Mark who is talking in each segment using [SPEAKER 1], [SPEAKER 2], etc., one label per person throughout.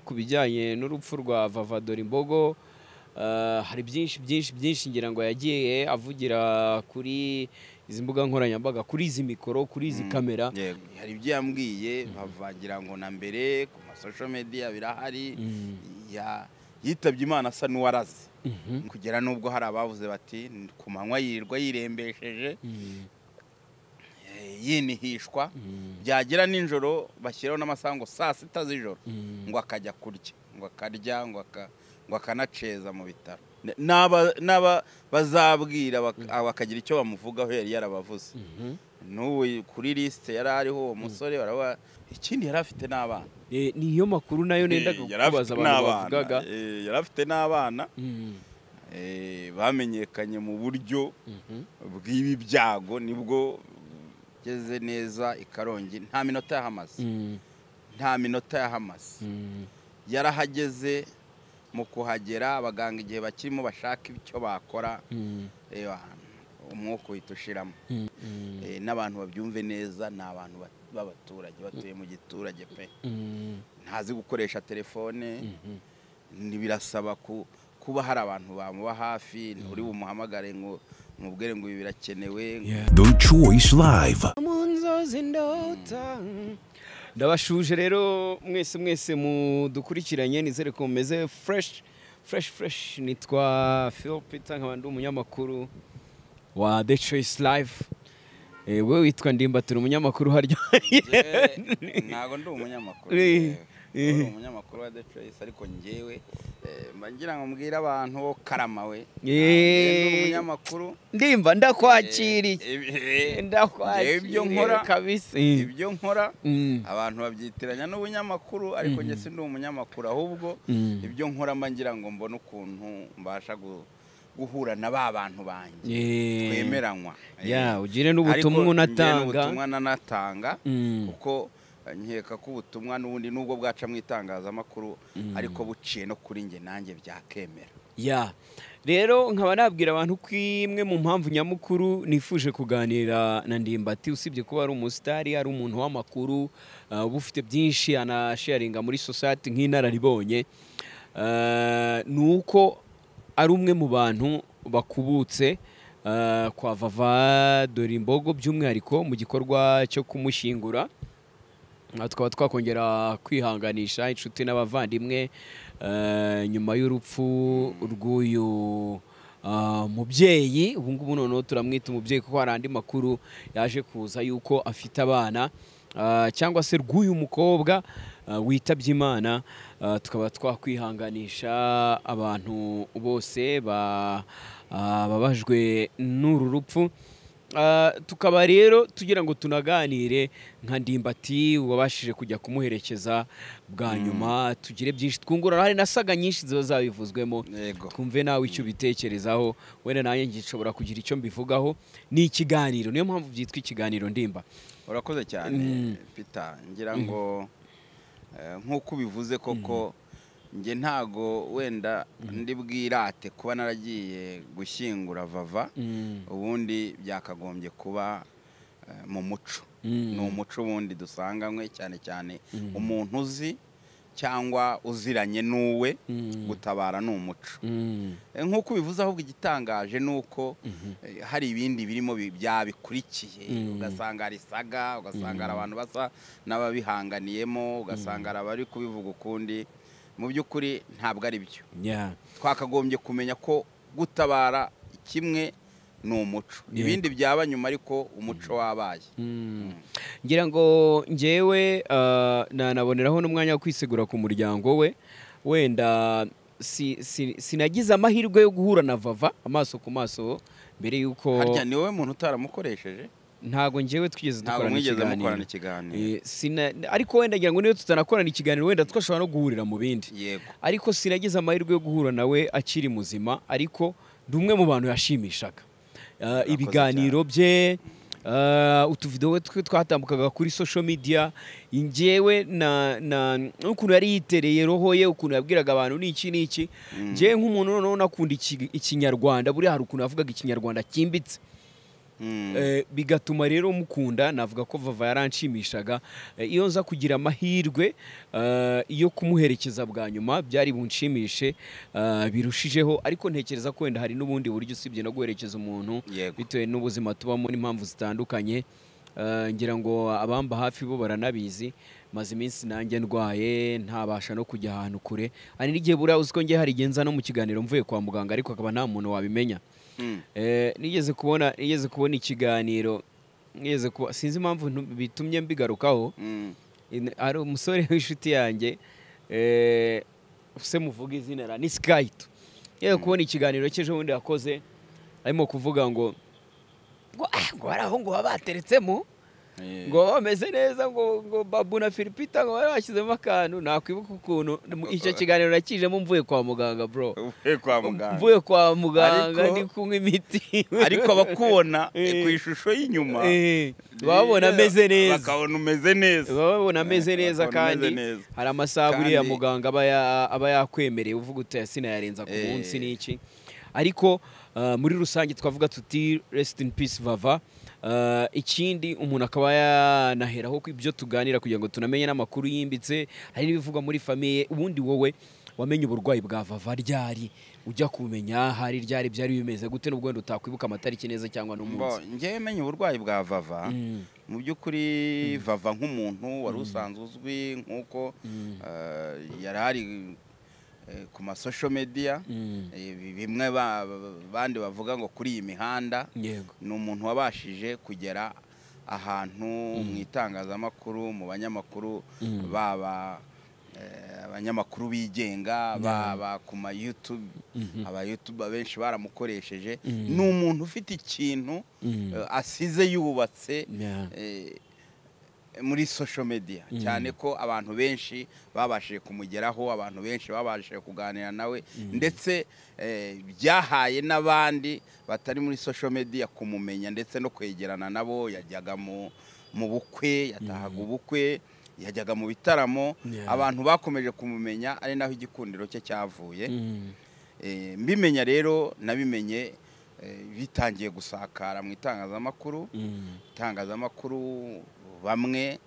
[SPEAKER 1] ku bijyanye n'urupfu rwa vavadora imbogo hari byinshi byinshi byinshi ngira ngo yagiye avugira kuri izi mbuga nkoranyambaga kuri izi mikoro kuri izi kamera
[SPEAKER 2] hari ibyo yambwiye bavangira ngo na mbere ku masosho mediya birahari yitabye imana asa n'uwaraze kugera n'ubwo hari abavuze bati ku manywa yirirwa yirembesheje yinihishwa byagera nijoro bashyiraho n'amasaha ngo saa sita z'ijoro ngo akajya kurya ngo akarya ngo akanaceza mu bitaro n'aba bazabwira bakagira icyo bamuvugaho yari yarabavuze n'ubu kuri lisite yari ariho uwo musore baraba ikindi yari afite n'abana
[SPEAKER 1] niyo makuru nayo nendaga kubaza abantu bavugaga
[SPEAKER 2] yari afite n'abana bamenyekanye mu buryo bw'ibi byago nibwo ugeze neza i karongi nta minota yahamaze nta minota yahamaze yarahageze mu kuhagera abaganga igihe bakirimo bashaka icyo bakora umwuka uhita ushiramo n'abantu babyumve neza ni abantu b'abaturage batuye mu giturage pe ntazi gukoresha telefone birasaba kuba hari abantu bamuba hafi nturi bumuhamagare ngo mubwire ngo ibi birakenewe
[SPEAKER 3] The Choice Live.
[SPEAKER 1] mu nzozi ndota ndabashuje rero mwese mwese mudukurikiranye nizere ko mumeze fureshi fureshi fureshi nitwa phil peter nkaba ndi umunyamakuru wa the choice live Eh, wowe witwa ndimba turi umunyamakuru harya
[SPEAKER 2] ntabwo ndi umunyamakuru
[SPEAKER 1] Eh,
[SPEAKER 2] njyewe. Ndi umunyamakuru wa the choice ariko njyewe eh, mba ngira ngo mbwire abantu bo karama we
[SPEAKER 1] Eh.
[SPEAKER 2] Njyewe ndi umunyamakuru
[SPEAKER 1] ndimba ndakwakiriye
[SPEAKER 2] Eh, eh,
[SPEAKER 1] ndakwakiriye
[SPEAKER 2] ibyo nkora
[SPEAKER 1] kabisa
[SPEAKER 2] ibyo nkora
[SPEAKER 1] Mm.
[SPEAKER 2] abantu babyitiranya n'ubunyamakuru ariko njye si ndi umunyamakuru ahubwo
[SPEAKER 1] Mm.
[SPEAKER 2] ibyo nkora mba ngira ngo mbone ukuntu mbasha gu- guhura na ba bantu banjye
[SPEAKER 1] Eh,
[SPEAKER 2] twemeranywa
[SPEAKER 1] ya
[SPEAKER 2] Eh,
[SPEAKER 1] ugire
[SPEAKER 2] ariko
[SPEAKER 1] n'ubutumwa
[SPEAKER 2] njye
[SPEAKER 1] unatanga
[SPEAKER 2] n'ubutumwa nanatanga
[SPEAKER 1] Mm.
[SPEAKER 2] kuko eh, nkeka ko ubutumwa n'ubundi nubwo bwaca mu itangazamakuru ariko buciye no kuri njye nanjye byakemera
[SPEAKER 1] ya rero nkaba nabwira abantu ko imwe mu mpamvu nyamukuru nifuje kuganira na ndimbati usibye kuba ari umusitari ari umuntu w'amakuru uh, uba ufite byinshi anasharinga muri sosiyete nk'inararibonye uh, ni uko ari umwe mu bantu bakubutse uh, kwa vava dore imbogo by'umwihariko mu gikorwa cyo kumushyingura Aha tukaba twakongera kwihanganisha inshuti n'abavandimwe eh, nyuma y'urupfu rw'uyu ah, mubyeyi ubu ngubu noneho turamwita umubyeyi kuko hari andi makuru yaje kuza yuko afite abana ah, cyangwa se rw'uyu mukobwa ah, witabye imana Ah, tukaba twakwihanganisha abantu bose ba- ah, babajwe n'uru rupfu Ah, tukaba rero tugira ngo tunaganire nka ndimbati wabashije kujya kumuherekeza bwa nyuma tugire byinshi twungurana hari na saga nyinshi ziba zabivuzwemo
[SPEAKER 2] Yego.
[SPEAKER 1] twumve nawe icyo ubitekerezaho wenda nanjye ngishobora kugira icyo mbivugaho ni ikiganiro niyo mpamvu byitwa ikiganiro ndimba
[SPEAKER 2] urakoze cyane pita ngira ngo eh, nk'uko ubivuze koko njye ntago wenda ndi bwirate kuba naragiye gushyingura vava ubundi byakagombye kuba eh, mu muco ni umuco ubundi dusanganywe cyane cyane umuntu uzi cyangwa uziranye n'uwe gutabara ni umuco Eh, nk'uko ubivuze ahubwo igitangaje ni uko eh, hari ibindi birimo bi- byabikurikiye ugasanga hari saga ugasanga hari abantu basa n'ababihanganiyemo ugasanga hari abari kubivuga ukundi mu by'ukuri ntabwo ari byo
[SPEAKER 1] Yeah.
[SPEAKER 2] twakagombye kumenya ko gutabara kimwe ni umuco ibindi byaba nyuma ariko umuco wabaye
[SPEAKER 1] ngira ngo ngewe ah, nanaboneraho n'umwanya wo kwisegura ku muryango we wenda si- si- sinagize amahirwe yo guhura na vava amaso ku maso mbere y'uko
[SPEAKER 2] harya ni wowe muntu utaramukoresheje
[SPEAKER 1] ntago ngewe twigeze
[SPEAKER 2] ntabwo
[SPEAKER 1] dukorana
[SPEAKER 2] mwigeze mukorana
[SPEAKER 1] ikiganiro
[SPEAKER 2] ikiganiro
[SPEAKER 1] Eh, sina- ariko wenda ngira ngo niyo tutanakorana ikiganiro wenda twashobora no guhurira mu bindi
[SPEAKER 2] yego
[SPEAKER 1] ariko sinagize amahirwe yo guhura nawe akiri muzima ariko ndi umwe mu bantu yashimishaga Uh, ibiganiro bye uh, utuvidewo twe twatambukaga kuri social media njyewe na- na- n'ukuntu yari yitereye roho ye ukuntu yabwiraga abantu ni iki ni iki njyewe nk'umuntu noneho nakunda iki- ikinyarwanda buriya hari ukuntu yavugaga ikinyarwanda cyimbitse Eh, bigatuma rero mukunda navuga ko vava yaranshimishaga Eh, iyo nza kugira amahirwe eh, yo kumuherekeza bwa nyuma byari bunshimishe eh, birushijeho ariko ntekereza ko wenda hari n'ubundi buryo usibye no guherekeza umuntu
[SPEAKER 2] Yego.
[SPEAKER 1] bitewe n'ubuzima tubamo n'impamvu zitandukanye Eh, ngira ngo abamba hafi bo baranabizi maze iminsi nanjye ndwaye ntabasha no kujya ahantu kure hari n'igihe buriya uzi ko njye hari igihe nza no mu kiganiro mvuye kwa muganga ariko akaba nta muntu wabimenya
[SPEAKER 2] Mm.
[SPEAKER 1] Eh, nigeze kubona nigeze kubona ikiganiro nigeze kuba sinzi impamvu ntu- bitumye mbigarukaho
[SPEAKER 2] Mm.
[SPEAKER 1] In- hari umusore w'inshuti yanjye eh, se muvuga izina ra ni sikayito nigeze kubona ikiganiro cy'ejobundi yakoze arimo kuvuga ngo ngo ah, ngo hari aho ngo baba bateretsemo
[SPEAKER 2] Eh,
[SPEAKER 1] ngo bameze neza ngo ngo babu na filipita ngo bari bashyizemo akantu nakwibuka ukuntu mu- icyo kiganiro nakijemo mvuye kwa muganga bro
[SPEAKER 2] uvuye kwa muganga
[SPEAKER 1] mvuye kwa muganga
[SPEAKER 2] Ariko-
[SPEAKER 1] ndi kunywa imiti
[SPEAKER 2] ariko abakubona eh,
[SPEAKER 1] Eh.
[SPEAKER 2] ku ishusho y'inyuma
[SPEAKER 1] Eh, babona ameze neza
[SPEAKER 2] bakabona umeze neza
[SPEAKER 1] babona ameze
[SPEAKER 2] Eh,
[SPEAKER 1] neza
[SPEAKER 2] bakabona ameze
[SPEAKER 1] kandi
[SPEAKER 2] neza.
[SPEAKER 1] hari amasaha buriya
[SPEAKER 2] Kandi-
[SPEAKER 1] muganga aba ya- aba yakwemereye uvuga uti aya sinayarenza ku
[SPEAKER 2] Eh.
[SPEAKER 1] munsi n'iki ariko uh, muri rusange twavuga tuti rest in peace vava Uh, ikindi umuntu akaba yanaheraho ku ibyo tuganira kugira ngo tunamenye n'amakuru yimbitse hari n'ibivugwa muri famiye ubundi wowe wamenye uburwayi bwa vava ryari ujya kumenya hari ryari byari bimeze gute n'ubwo wenda utakwibuka amatariki neza cyangwa
[SPEAKER 2] Mbo,
[SPEAKER 1] n'umunsi
[SPEAKER 2] njyewe menye uburwayi bwa vava
[SPEAKER 1] Mm.
[SPEAKER 2] mu by'ukuri vava nk'umuntu wari usanzwe uzwi nk'uko eh, yari ari eh, ku masosho mediya
[SPEAKER 1] Mm.
[SPEAKER 2] bimwe ba- ba- bandi bavuga ngo kuri iyi mihanda
[SPEAKER 1] yego
[SPEAKER 2] ni umuntu wabashije kugera ahantu mu itangazamakuru mu banyamakuru baba eh, abanyamakuru bigenga baba ku ma YouTube aba YouTube benshi baramukoresheje ni umuntu ufite ikintu
[SPEAKER 1] Mm.
[SPEAKER 2] eh, asize yubatse
[SPEAKER 1] Yeah.
[SPEAKER 2] eh, muri social media cyane ko abantu benshi babashije kumugeraho abantu benshi babashije kuganira nawe ndetse eh, byahaye n'abandi batari muri social media kumumenya ndetse no kwegerana nabo yajyaga mu mu bukwe yatahaga ubukwe yajyaga mu bitaramo
[SPEAKER 1] Yeah.
[SPEAKER 2] abantu bakomeje kumumenya ari naho igikundiro cye cyavuye
[SPEAKER 1] Mm.
[SPEAKER 2] Eh, mbimenya rero nabimenye eh, bitangiye gusakara mu itangazamakuru
[SPEAKER 1] Mm.
[SPEAKER 2] itangazamakuru bamwe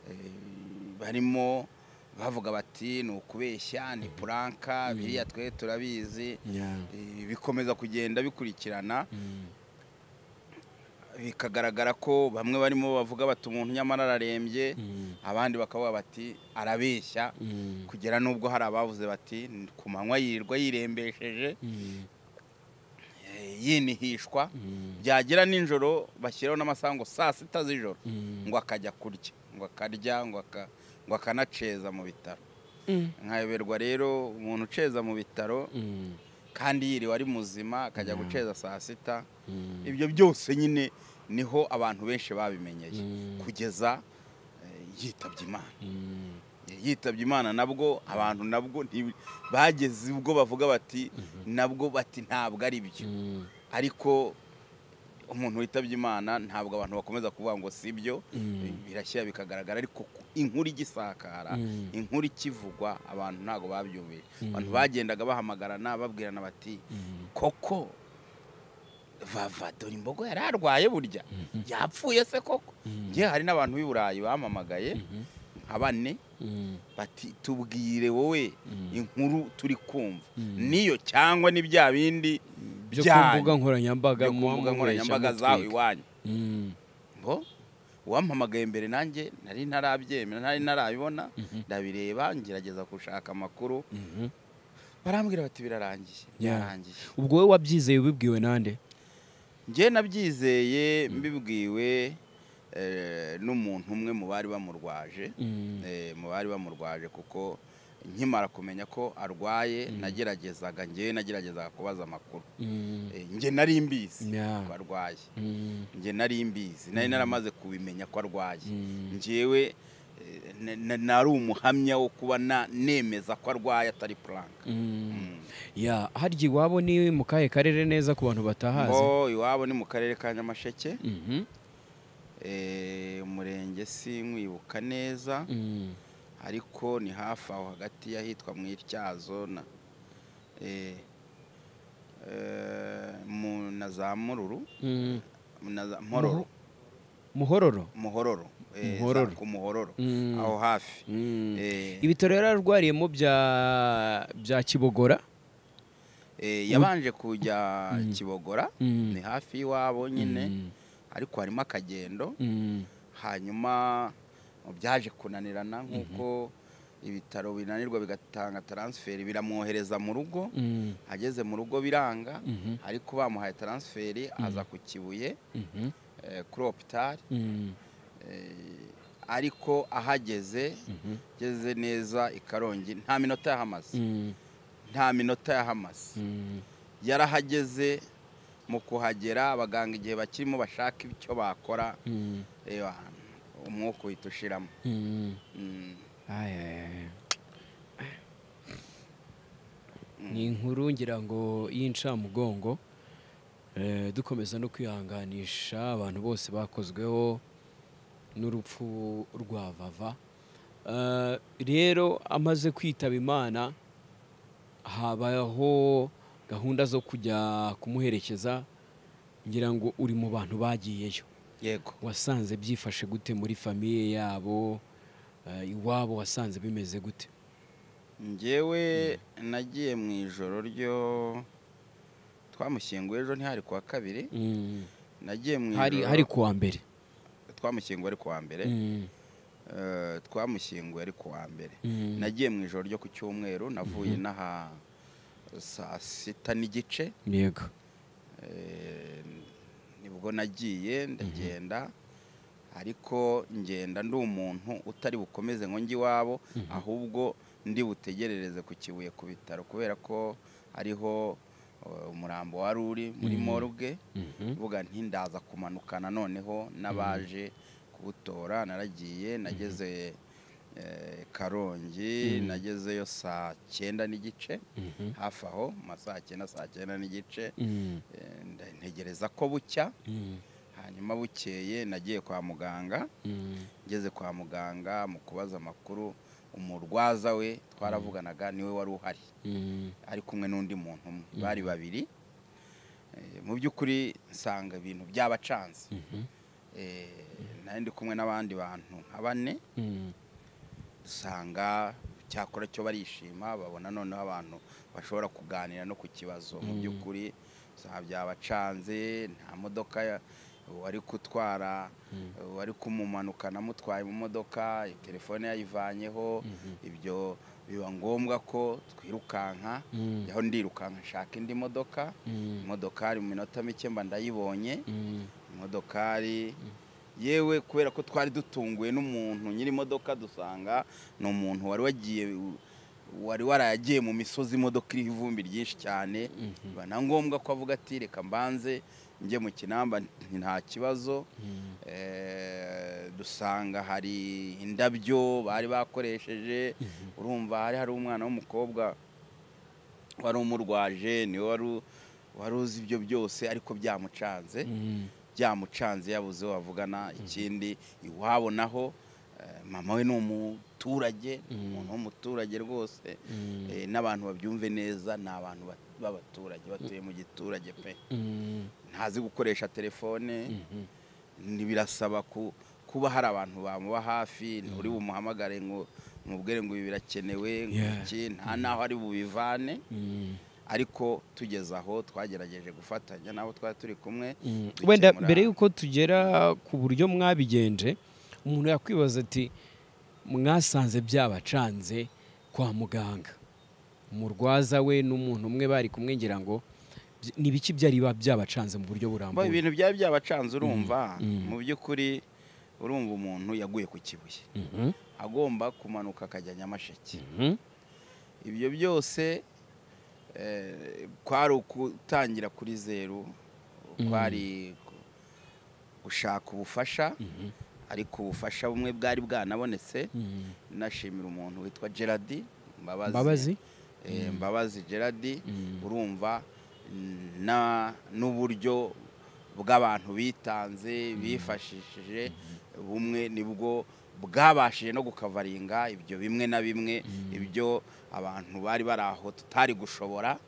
[SPEAKER 2] eh, barimo bavuga bati ni ukubeshya ni puranka biriya twe turabizi
[SPEAKER 1] Yeah.
[SPEAKER 2] Eh, bikomeza kugenda bikurikirana
[SPEAKER 1] Mm.
[SPEAKER 2] bikagaragara ko bamwe barimo bavuga bati umuntu nyamara ararembye
[SPEAKER 1] Mm.
[SPEAKER 2] abandi bakavuga bati arabeshya
[SPEAKER 1] Mm.
[SPEAKER 2] kugera n'ubwo hari abavuze bati ku manywa yirirwa yirembesheje
[SPEAKER 1] Mm.
[SPEAKER 2] eh, yinihishwa
[SPEAKER 1] Mm.
[SPEAKER 2] byagira nijoro bashyiraho n'amasaha ngo saa sita z'ijoro
[SPEAKER 1] Mm.
[SPEAKER 2] ngo akajya kurya ngo akarya ngo aka- ngo akanaceza mu bitaro
[SPEAKER 1] Mm.
[SPEAKER 2] nkayoberwa rero umuntu uceza mu bitaro
[SPEAKER 1] Mm.
[SPEAKER 2] kandi yiriwe ari muzima akajya
[SPEAKER 1] Yeah.
[SPEAKER 2] guceza saa sita
[SPEAKER 1] Mm.
[SPEAKER 2] ibyo byose nyine niho abantu benshi babimenyeye
[SPEAKER 1] Mm.
[SPEAKER 2] kugeza eh, yitabye imana
[SPEAKER 1] Mm.
[SPEAKER 2] yitabye imana nabwo abantu nabwo ntibi- bageze ubwo bavuga bati nabwo bati ntabwo ari byo
[SPEAKER 1] Mm.
[SPEAKER 2] ariko umuntu witabye imana ntabwo abantu bakomeza kuvuga ngo si byo
[SPEAKER 1] Mm.
[SPEAKER 2] birashyira bikagaragara ariko ku- inkuru igisakara
[SPEAKER 1] Mm.
[SPEAKER 2] inkuru ikivugwa abantu ntabwo babyumvira
[SPEAKER 1] Mm.
[SPEAKER 2] abantu bagendaga bahamagarana babwirana bati
[SPEAKER 1] Mm.
[SPEAKER 2] koko vava dore imbogo yari arwaye burya yapfuye se koko
[SPEAKER 1] Mm.
[SPEAKER 2] ngewe hari n'abantu b'i burayi bamamagaye nka bane
[SPEAKER 1] Mm.
[SPEAKER 2] bati tubwire wowe
[SPEAKER 1] Mm.
[SPEAKER 2] inkuru turi kumva
[SPEAKER 1] Mm.
[SPEAKER 2] niyo cyangwa ni bya bindi
[SPEAKER 1] byo ku
[SPEAKER 2] byanyu
[SPEAKER 1] mbuga nkoranyambaga
[SPEAKER 2] byo ku mbuga nkoranyambaga zawe iwanyu ngo uwampamagaye mbere nanjye nari ntarabyemera nari ntarabibona ndabireba ngerageza gushaka amakuru barambwira bati birarangiye
[SPEAKER 1] Yeah.
[SPEAKER 2] birarangiye
[SPEAKER 1] ubwo wowe wabyizeye ubibwiwe nande
[SPEAKER 2] njye nabyizeye mbibwiwe eh, n'umuntu umwe mu bari bamurwaje
[SPEAKER 1] Mm.
[SPEAKER 2] eh, mu bari bamurwaje kuko nkimara kumenya ko arwaye nageragezaga njyewe nageragezaga kubaza amakuru
[SPEAKER 1] Mm.
[SPEAKER 2] Eh, njye nari mbizi
[SPEAKER 1] Yeah.
[SPEAKER 2] ko arwaye
[SPEAKER 1] Mm.
[SPEAKER 2] njye nari mbizi nari naramaze kubimenya ko arwaye
[SPEAKER 1] Mm.
[SPEAKER 2] njyewe eh, na- na- nari umuhamya wo kuba na- nemeza ko arwaye atari puranka
[SPEAKER 1] Mm. ya harya iwabo ni mu kahe karere neza ku bantu batahazi
[SPEAKER 2] ngo iwabo ni mu karere ka nyamasheke
[SPEAKER 1] Mhm.
[SPEAKER 2] eh, umurenge si nkwibuka neza
[SPEAKER 1] Mm.
[SPEAKER 2] ariko ni hafi aho hagati y'ahitwa mu ityazo na eh, eh, mu- na za mururu
[SPEAKER 1] Mm.
[SPEAKER 2] na za mpororo
[SPEAKER 1] muhororo
[SPEAKER 2] muhororo eh,
[SPEAKER 1] Muhororo.
[SPEAKER 2] za- ku muhororo
[SPEAKER 1] Mm.
[SPEAKER 2] aho hafi
[SPEAKER 1] Mm.
[SPEAKER 2] Eh,
[SPEAKER 1] ibitaro yari arwariyemo bya bya kibogora
[SPEAKER 2] eh, yabanje kujya kibogora
[SPEAKER 1] Mm.
[SPEAKER 2] ni hafi y'iwabo nyine
[SPEAKER 1] Mm.
[SPEAKER 2] ariko harimo akagendo
[SPEAKER 1] Mm.
[SPEAKER 2] hanyuma byaje kunanirana nk'uko ibitaro binanirwa bigatanga taransiferi biramwohereza mu rugo
[SPEAKER 1] Mm.
[SPEAKER 2] ageze mu rugo biranga
[SPEAKER 1] Mhm.
[SPEAKER 2] ariko bamuhaye taransiferi aza ku kibuye
[SPEAKER 1] Mhm.
[SPEAKER 2] eh, kuri opitari
[SPEAKER 1] Mm.
[SPEAKER 2] Eh, ariko ahageze ageze neza i karongi nta minota yahamaze
[SPEAKER 1] Mm.
[SPEAKER 2] nta minota yahamaze
[SPEAKER 1] Mm.
[SPEAKER 2] yarahageze mu kuhagera abaganga igihe bakirimo bashaka icyo bakora
[SPEAKER 1] Mm.
[SPEAKER 2] reba umwuka uhita ushiramo
[SPEAKER 1] Mm.
[SPEAKER 2] Mm,
[SPEAKER 1] Ay, ay, ay. ni inkuru ngira ngo y'incamugongo Eh, dukomeza no kwihanganisha abantu bose bakozweho n'urupfu rwa vava Eh, rero amaze kwitaba imana habaho gahunda zo kujya kumuherekeza ngira ngo uri mu bantu bagiyeyo
[SPEAKER 2] yego
[SPEAKER 1] wasanze byifashe gute muri famiye yabo Eh, iwabo wasanze bimeze gute
[SPEAKER 2] njyewe nagiye mu ijoro ryo twamushyinguye ejo ntihari kuwa kabiri nagiye mu
[SPEAKER 1] hari
[SPEAKER 2] ijoro
[SPEAKER 1] hari kuwa mbere
[SPEAKER 2] twamushyinguye ari kuwa mbere
[SPEAKER 1] Mm,
[SPEAKER 2] Eh, twamushyinguye ari kuwa mbere
[SPEAKER 1] mm,
[SPEAKER 2] nagiye mu ijoro ryo ku cyumweru navuye n'aha saa sita n'igice
[SPEAKER 1] yego
[SPEAKER 2] Eh, nibwo nagiye ndagenda ariko ngenda ndi umuntu utari bukomeze ngo njye iwabo ahubwo ndi butegerereze ku kibuye ku bitaro kubera ko ariho eh, umurambo wari uri muri morgue
[SPEAKER 1] Mhm.
[SPEAKER 2] mvuga nti ndaza kumanukana noneho n'abaje kuwutora naragiye nageze eh, karongi nagezeyo saa cyenda n'igice
[SPEAKER 1] Mhm.
[SPEAKER 2] hafi aho masaa cyenda saa cyenda n'igice
[SPEAKER 1] Mm,
[SPEAKER 2] Eh, nda- ntegereza ko bucya
[SPEAKER 1] mm,
[SPEAKER 2] hanyuma bukeye nagiye kwa muganga
[SPEAKER 1] mm,
[SPEAKER 2] ngeze kwa muganga mu kubaza amakuru umurwaza we twaravuganaga niwe wari uhari
[SPEAKER 1] mm,
[SPEAKER 2] ari kumwe n'undi muntu umwe bari babiri Eh, mu by'ukuri nsanga ibintu byabacanze
[SPEAKER 1] mhm,
[SPEAKER 2] Eh, nari ndi kumwe n'abandi bantu nka bane
[SPEAKER 1] mm,
[SPEAKER 2] usanga cyakora cyo barishima babona noneho abantu bashobora kuganira no ku kibazo mu
[SPEAKER 1] Mm.
[SPEAKER 2] by'ukuri usanga byabacanze nta modoka ya- uwari kutwara uwari kumumanukana amutwaye mu modoka telefone yayivanyeho ibyo biba ngombwa ko twirukanka
[SPEAKER 1] Mm.
[SPEAKER 2] aho ndirukanka nshaka indi modoka
[SPEAKER 1] Mm.
[SPEAKER 2] imodokari mu minota mike mba ndayibonye
[SPEAKER 1] mm,
[SPEAKER 2] imodokari yewe kubera ko twari dutunguwe n'umuntu nyiri imodoka dusanga ni umuntu wari wagiye wari waragiye mu misozi imodoka iriho ivumbi ryinshi cyane biba na ngombwa ko avuga ati reka mbanze njye mu kinamba nti nta kibazo
[SPEAKER 1] mm,
[SPEAKER 2] Eh, dusanga hari indabyo bari bakoresheje urumva hari hari umwana w'umukobwa wari umurwaje niwe wari u- wari uzi ibyo byose ariko byamucanze
[SPEAKER 1] mm,
[SPEAKER 2] byamucanze yabuze uwo bavugana ikindi iwabo naho eh, mama we ni umuturage ni umuntu w'umuturage rwose
[SPEAKER 1] Mm.
[SPEAKER 2] Eh, n'abantu babyumve neza ni abantu ba- b'abaturage batuye mu giturage pe
[SPEAKER 1] mm,
[SPEAKER 2] ntazi gukoresha telefone
[SPEAKER 1] mhm,
[SPEAKER 2] ni birasaba ku- kuba hari abantu bamuba hafi nturi bumuhamagare ngo umubwire ngo ibi birakenewe ngo
[SPEAKER 1] Yeah.
[SPEAKER 2] iki nta n'aho ari bubivane
[SPEAKER 1] mm,
[SPEAKER 2] ariko tugeze aho twagerageje gufatanya n'abo twari turi kumwe
[SPEAKER 1] mm.
[SPEAKER 2] dukemura-
[SPEAKER 1] wenda mbere y'uko tugera ku buryo mwabigenje umuntu yakwibaza ati mwasanze byabacanze kwa muganga umurwaza we n'umuntu umwe bari kumwe ngira ngo byi- ni biki byari biba byabacanze mu buryo
[SPEAKER 2] Bo,
[SPEAKER 1] burambuye
[SPEAKER 2] ibintu byari byabacanze urumva
[SPEAKER 1] Mm.
[SPEAKER 2] mu by'ukuri urumva umuntu yaguye ku kibuye
[SPEAKER 1] Mhm,
[SPEAKER 2] agomba kumanuka akajya nyamasheke
[SPEAKER 1] mhm,
[SPEAKER 2] ibyo byose eh, kwari ukutangira kuri zeru kwari ku- gushaka ubufasha
[SPEAKER 1] mhm,
[SPEAKER 2] ariko ubufasha bumwe bwari bwanabonetse
[SPEAKER 1] mhm.
[SPEAKER 2] nashimira umuntu witwa gerard mbabazi
[SPEAKER 1] mbabazi
[SPEAKER 2] Eh, mbabazi gerard
[SPEAKER 1] Mm.
[SPEAKER 2] urumva mm, na- n'uburyo bw'abantu bitanze bifashishije bumwe nibwo bwabashije no gukavaringa ibyo bimwe na bimwe ibyo abantu bari bari aho tutari gushobora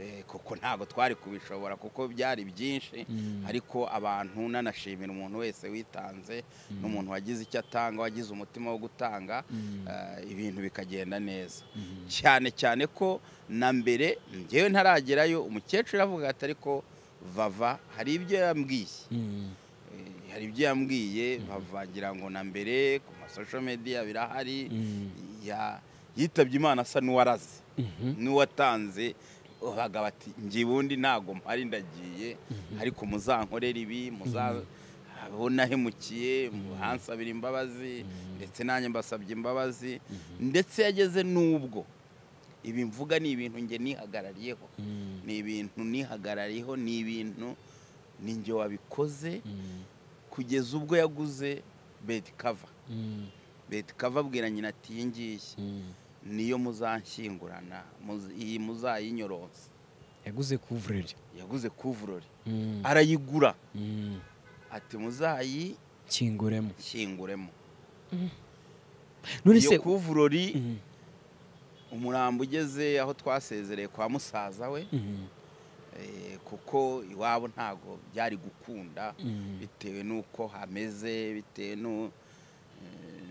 [SPEAKER 2] Eh, kuko ntabwo twari kubishobora kuko byari byinshi ariko abantu nanashimira umuntu wese witanze n'umuntu wagize icyo atanga wagize umutima wo gutanga eh, ibintu bikagenda neza cyane cyane ko na mbere ngewe ntaragerayo umukecuru aravuga ati ariko vava hari ibyo yambwiye Eh, hari ibyo yambwiye bavangira ngo na mbere ku masosho mediya birahari ya- yitabye imana asa n'uwaraze n'uwatanze bagaba ati njye ubundi ntabwo mpari ndagiye ariko muzankorere ibi muzabona hemukiye muhansabira imbabazi ndetse nanjye mbasabye imbabazi ndetse yageze n'ubwo ibi mvuga ni ibintu njye nihagarariyeho ni ibintu nihagarariyeho ni ibintu ni njye wabikoze kugeza ubwo yaguze beti kava beti kava abwira nyina ati iyi ngiyi niyo muzanshyingurana muz- iyi muzayinyoronsa
[SPEAKER 1] yaguze kuvureri
[SPEAKER 2] yaguze kuvurori arayigura
[SPEAKER 1] Mm.
[SPEAKER 2] ati muzayishyinguremo
[SPEAKER 1] kinguremo none se
[SPEAKER 2] iyo kuvurori
[SPEAKER 1] Mm.
[SPEAKER 2] umurambo ugeze aho twasezereye kwa musaza we
[SPEAKER 1] Mm.
[SPEAKER 2] eh, kuko iwabo ntabwo byari gukunda
[SPEAKER 1] Mm.
[SPEAKER 2] bitewe n'uko hameze bitewe n'u- eh,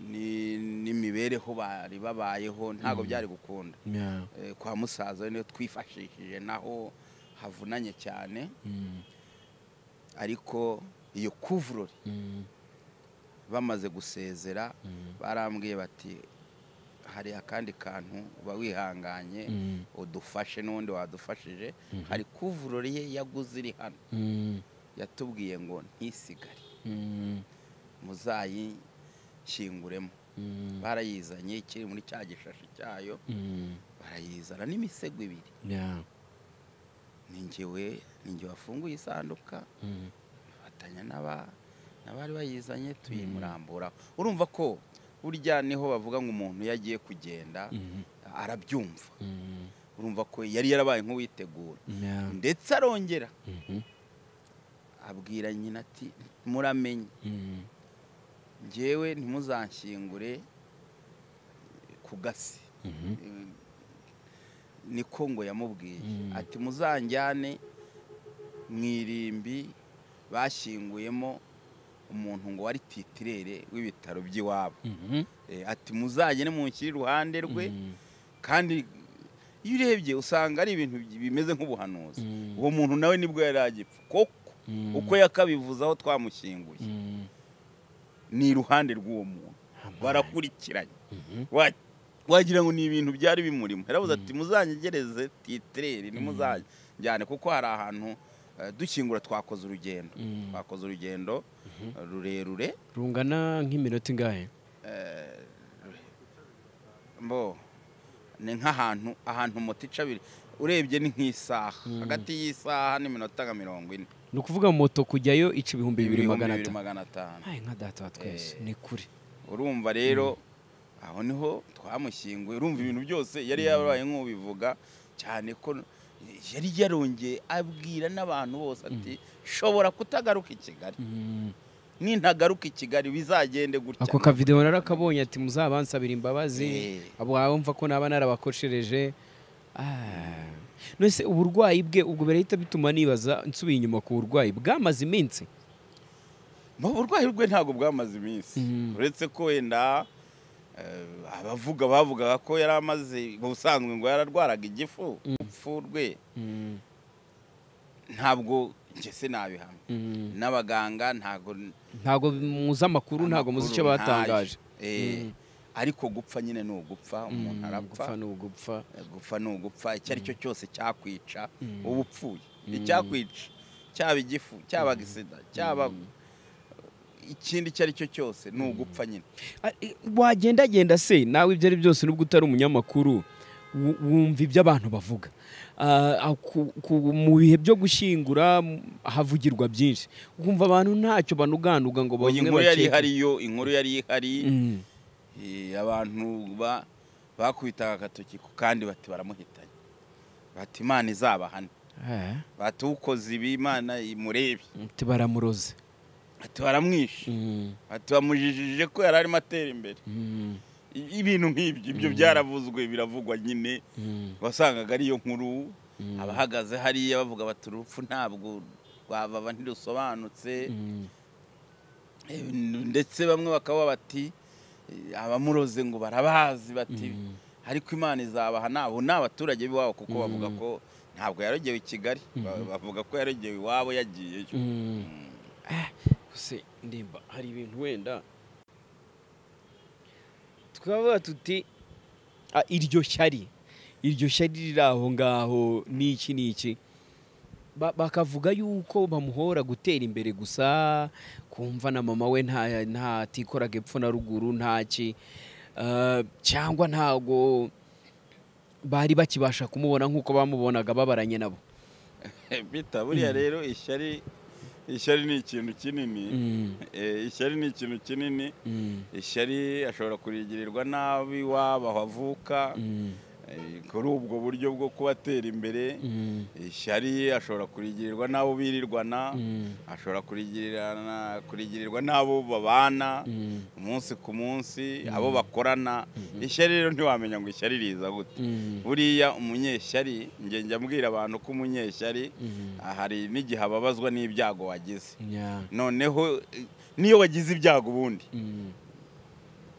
[SPEAKER 2] ni- n'imibereho bari babayeho ntabwo byari gukunda
[SPEAKER 1] Yeah.
[SPEAKER 2] Eh, kwa musaza we niyo twifashishije naho havunanye cyane
[SPEAKER 1] Mm.
[SPEAKER 2] ariko iyo kuvurori
[SPEAKER 1] Mm.
[SPEAKER 2] bamaze gusezera barambwiye bati hari akandi kantu uba wihanganye
[SPEAKER 1] Mm.
[SPEAKER 2] udufashe n'undi wadufashije hari kuvurori ye yaguze iri hano
[SPEAKER 1] Mm.
[SPEAKER 2] yatubwiye ngo ntisigare
[SPEAKER 1] Mm.
[SPEAKER 2] muzayishyinguremo
[SPEAKER 1] Mm.
[SPEAKER 2] barayizanye ikiri muri cya gishashi cyayo
[SPEAKER 1] Mm.
[SPEAKER 2] barayizana n'imisego ibiri
[SPEAKER 1] Yeah.
[SPEAKER 2] ni njyewe ni njye wafunguye isanduka
[SPEAKER 1] Mm.
[SPEAKER 2] fatanya n'aba- n'abari bayizanye tuyimurambura urumva ko burya niho bavuga ngo umuntu iyo agiye kugenda
[SPEAKER 1] Mm.
[SPEAKER 2] arabyumva
[SPEAKER 1] Mm.
[SPEAKER 2] urumva ko yari yarabaye nk'uwitegura
[SPEAKER 1] Yeah.
[SPEAKER 2] ndetse arongera
[SPEAKER 1] Mhm.
[SPEAKER 2] abwira nyina ati muramenye
[SPEAKER 1] Mm.
[SPEAKER 2] ngewe ntimuzanshyingure ku gasi
[SPEAKER 1] Mhm.
[SPEAKER 2] Eh, niko ngo yamubwiye
[SPEAKER 1] Mm.
[SPEAKER 2] ati muzanjyane mu irimbi bashyinguyemo umuntu ngo wari titirere w'ibitaro by'iwabo
[SPEAKER 1] Mhm.
[SPEAKER 2] Eh, ati muzagene munshyire iruhande rwe
[SPEAKER 1] Mm.
[SPEAKER 2] kandi iyo urebye usanga ari ibintu bi- bimeze nk'ubuhanuzi
[SPEAKER 1] Mm.
[SPEAKER 2] uwo muntu nawe nibwo yari agipfa koko
[SPEAKER 1] Mm.
[SPEAKER 2] uko yakabivuze aho twamushyinguye
[SPEAKER 1] Mm.
[SPEAKER 2] ni iruhande rw'uwo muntu
[SPEAKER 1] Amani.
[SPEAKER 2] barakurikiranye
[SPEAKER 1] Mhm.
[SPEAKER 2] Wa- wagira ngo ni ibintu byari bimurimo yaravuze ati muzanyegereze titireri ntimuzajyane kuko hari ahantu eh, dukingura twakoze urugendo
[SPEAKER 1] Mm.
[SPEAKER 2] twakoze urugendo eh, rurerure
[SPEAKER 1] rungana nk'iminota ingahe
[SPEAKER 2] mbo ni nk'ahantu ahantu moto ica abiri urebye ni nk'isaha hagati y'isaha n'iminota nka mirongo ine
[SPEAKER 1] ni ukuvuga moto kujyayo ica ibihumbi bibiri
[SPEAKER 2] ibihumbi
[SPEAKER 1] magana
[SPEAKER 2] bibiri
[SPEAKER 1] atanu
[SPEAKER 2] magana atanu
[SPEAKER 1] Ay, nka data wa twese
[SPEAKER 2] Eh.
[SPEAKER 1] ni kure
[SPEAKER 2] urumva rero aho niho twamushyinguye urumva ibintu byose yari yabaye nk'ubivuga cyane ko yari yarongeye abwira n'abantu bose ati shobora kutagaruka i kigali nintagaruka i kigali bizagende gutya
[SPEAKER 1] ako kavidewo narakabonye ati muzabansabira imbabazi
[SPEAKER 2] Eh.
[SPEAKER 1] abo waba mva ko naba narabakoshereje Ah. nose uburwayi bwe ubwo birahita bituma nibaza nsubiye inyuma ku burwayi bwamaze iminsi
[SPEAKER 2] Mu burwayi rwe ntabwo bwamaze iminsi
[SPEAKER 1] Mm.
[SPEAKER 2] uretse ko wenda eh, abavuga bavugaga ko yari amaze mu busanzwe ngo yararwaraga igifu urupfu rwe ntabwo njye se nabihamya n'abaganga ntabwo
[SPEAKER 1] ntabwo muzi amakuru ntabwo muzi icyo
[SPEAKER 2] amakuru
[SPEAKER 1] batangaje
[SPEAKER 2] ntayo. Eh, ariko gupfa nyine ni ugupfa umuntu
[SPEAKER 1] Mm,
[SPEAKER 2] arapfa
[SPEAKER 1] gupfa ni ugupfa
[SPEAKER 2] gupfa ni ugupfa icyo ari cyo cyose cyakwica uba upfuye icyakwica cyaba igifu cyaba agisida cyaba ikindi icyo ari cyo cyose ni ugupfa nyine
[SPEAKER 1] Ah, eh, wagendagenda se nawe ibyo ari byose nubwo utari umunyamakuru wu- wumva ibyo abantu bavuga Ah, ah, ku- ku- mu bihe byo gushyingura m- havugirwa byinshi ukumva abantu ntacyo banuganuga ngo
[SPEAKER 2] Oya,
[SPEAKER 1] bamwe
[SPEAKER 2] inkuru
[SPEAKER 1] bakeke-
[SPEAKER 2] yari ihari yo inkuru yari ihari
[SPEAKER 1] Mm,
[SPEAKER 2] eh, abantu ba- bakubitaga agatoki ku kandi bati baramuhitanye bati imana izabahane
[SPEAKER 1] eh,
[SPEAKER 2] bati ukoze ibi imana imurebe
[SPEAKER 1] ati baramuroze
[SPEAKER 2] ati baramwishe ati bamujijije ko yari arimo atera imbere I- ibintu nk'ibyo ibyo byaravuzwe biravugwa nyine wasangaga ariyo nkuru abahagaze hariya bavuga bati urupfu ntabwo rwababa ntirusobanutse Eh, ndetse bamwe bakaba bati eh, abamuroze ngo barabazi bati ariko imana izabaha nabo ni abaturage b'iwabo kuko bavuga ko ntabwo yarogewe i kigali Ba- bavuga ko yarogewe iwabo yagiyeyo
[SPEAKER 1] se ndimba hari ibintu wenda twavuga tuti "Ah, iryo shyari iryo shyari riri aho ngaho n'iki n'iki Ba- bakavuga yuko bamuhora gutera imbere gusa kumva na mama we nta ntatikoraga epfo na ruguru ntaki Eh, cyangwa ntago bari bakibasha kumubona nk'uko bamubonaga babaranye nabo
[SPEAKER 2] bita buriya rero ishyari ishyari ni ikintu kinini
[SPEAKER 1] Mm,
[SPEAKER 2] Eh, ishyari ni ikintu kinini
[SPEAKER 1] mm,
[SPEAKER 2] ishyari ashobora kurigirirwa nabi waba aho avuka
[SPEAKER 1] mm,
[SPEAKER 2] Eh, kuri ubwo buryo bwo kubatera imbere
[SPEAKER 1] mm,
[SPEAKER 2] ishyari ashobora kurigirirwa n'abo birirwana
[SPEAKER 1] Mm.
[SPEAKER 2] ashobora kurigirirana kurigirirwa n'abo babana
[SPEAKER 1] Mm.
[SPEAKER 2] umunsi ku munsi abo bakorana ishyari rero ntiwamenya ngo ishyari riza gute
[SPEAKER 1] mm.
[SPEAKER 2] buriya umunyeshyari njye njya mbwira abantu ko umunyeshyari
[SPEAKER 1] Mhm.
[SPEAKER 2] ah, hari n'igihe ababazwa n'ibyago wagize
[SPEAKER 1] Yeah.
[SPEAKER 2] noneho eh, n'iyo wagize ibyago ubundi
[SPEAKER 1] Mm.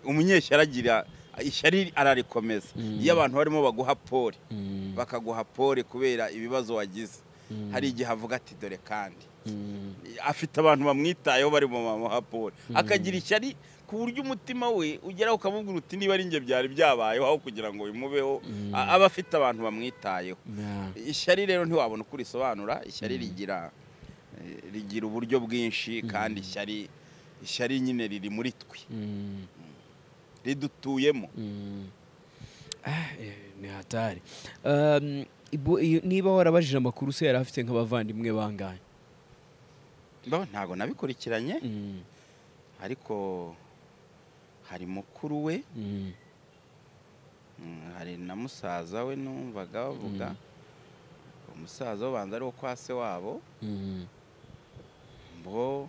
[SPEAKER 2] umunyeshyari agira ishyari ararikomeza iyo abantu barimo baguha pole
[SPEAKER 1] Mm.
[SPEAKER 2] bakaguha pole kubera ibibazo wagize
[SPEAKER 1] Mm.
[SPEAKER 2] hari igihe avuga ati dore kandi
[SPEAKER 1] Mm.
[SPEAKER 2] afite abantu bamwitayeho bari mu mamuha pole akagira ishyari ku buryo umutima we ugeraho ukamubwira uti niba ari njye byari byabayeho aho kugira ngo bimubeho a- aba afite abantu bamwitayeho
[SPEAKER 1] Yeah.
[SPEAKER 2] ishyari rero ntiwabona uko urisobanura ishyari rigira eh, rigira uburyo bwinshi kandi ishyari ishyari nyine riri muri twe
[SPEAKER 1] Mm.
[SPEAKER 2] ridutuyemo
[SPEAKER 1] Mm. Ah, eh, ni hatari Um, ibu- iyo- niba warabajije amakuru se yari afite nk'abavandimwe bangahe
[SPEAKER 2] Bo, ntabwo nabikurikiranye
[SPEAKER 1] Mm.
[SPEAKER 2] ariko hari mukuru we
[SPEAKER 1] Mm.
[SPEAKER 2] Mm, hari na musaza we numvaga bavuga umusaza ubanza ari wo kwa se wabo
[SPEAKER 1] Mm.
[SPEAKER 2] bo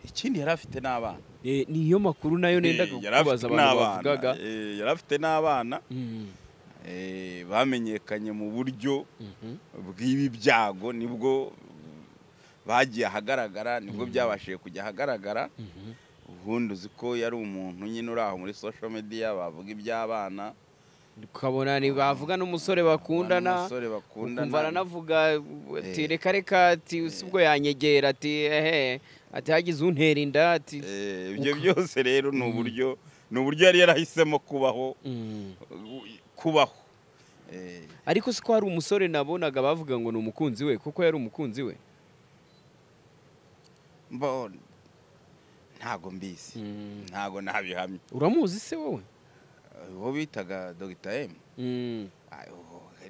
[SPEAKER 2] ikindi yari afite n'abana
[SPEAKER 1] Eh, niyo makuru nayo nendaga
[SPEAKER 2] Eh, yari afite
[SPEAKER 1] kubaza abantu
[SPEAKER 2] n'abana,
[SPEAKER 1] bavugaga
[SPEAKER 2] eh, yari afite n'abana
[SPEAKER 1] Mm.
[SPEAKER 2] eh, bamenyekanye mu buryo
[SPEAKER 1] Mhm.
[SPEAKER 2] bw'ibi byago nibwo bagiye ahagaragara nibwo byabashije kujya ahagaragara
[SPEAKER 1] Mhm.
[SPEAKER 2] ubundi uzi ko yari umuntu nyine uri aho muri social media bavuga iby'abana
[SPEAKER 1] ukabona ni bavuga n'umusore bakundana
[SPEAKER 2] n'umusore bakundana.
[SPEAKER 1] ukumva aranavuga ati reka reka ati ubwo yanyegera ati ehe ati hagize untera inda ati
[SPEAKER 2] Eh, ibyo byose rero ni uburyo ni uburyo yari yarahisemo kubaho
[SPEAKER 1] Mm.
[SPEAKER 2] kubaho Eh,
[SPEAKER 1] ariko si ko hari umusore nabonaga bavuga ngo ni umukunzi we kuko yari umukunzi we
[SPEAKER 2] mbo ntago mbizi ntago nabihamye
[SPEAKER 1] uramuzi se wowe
[SPEAKER 2] uwo bitaga dogita emu
[SPEAKER 1] Mm,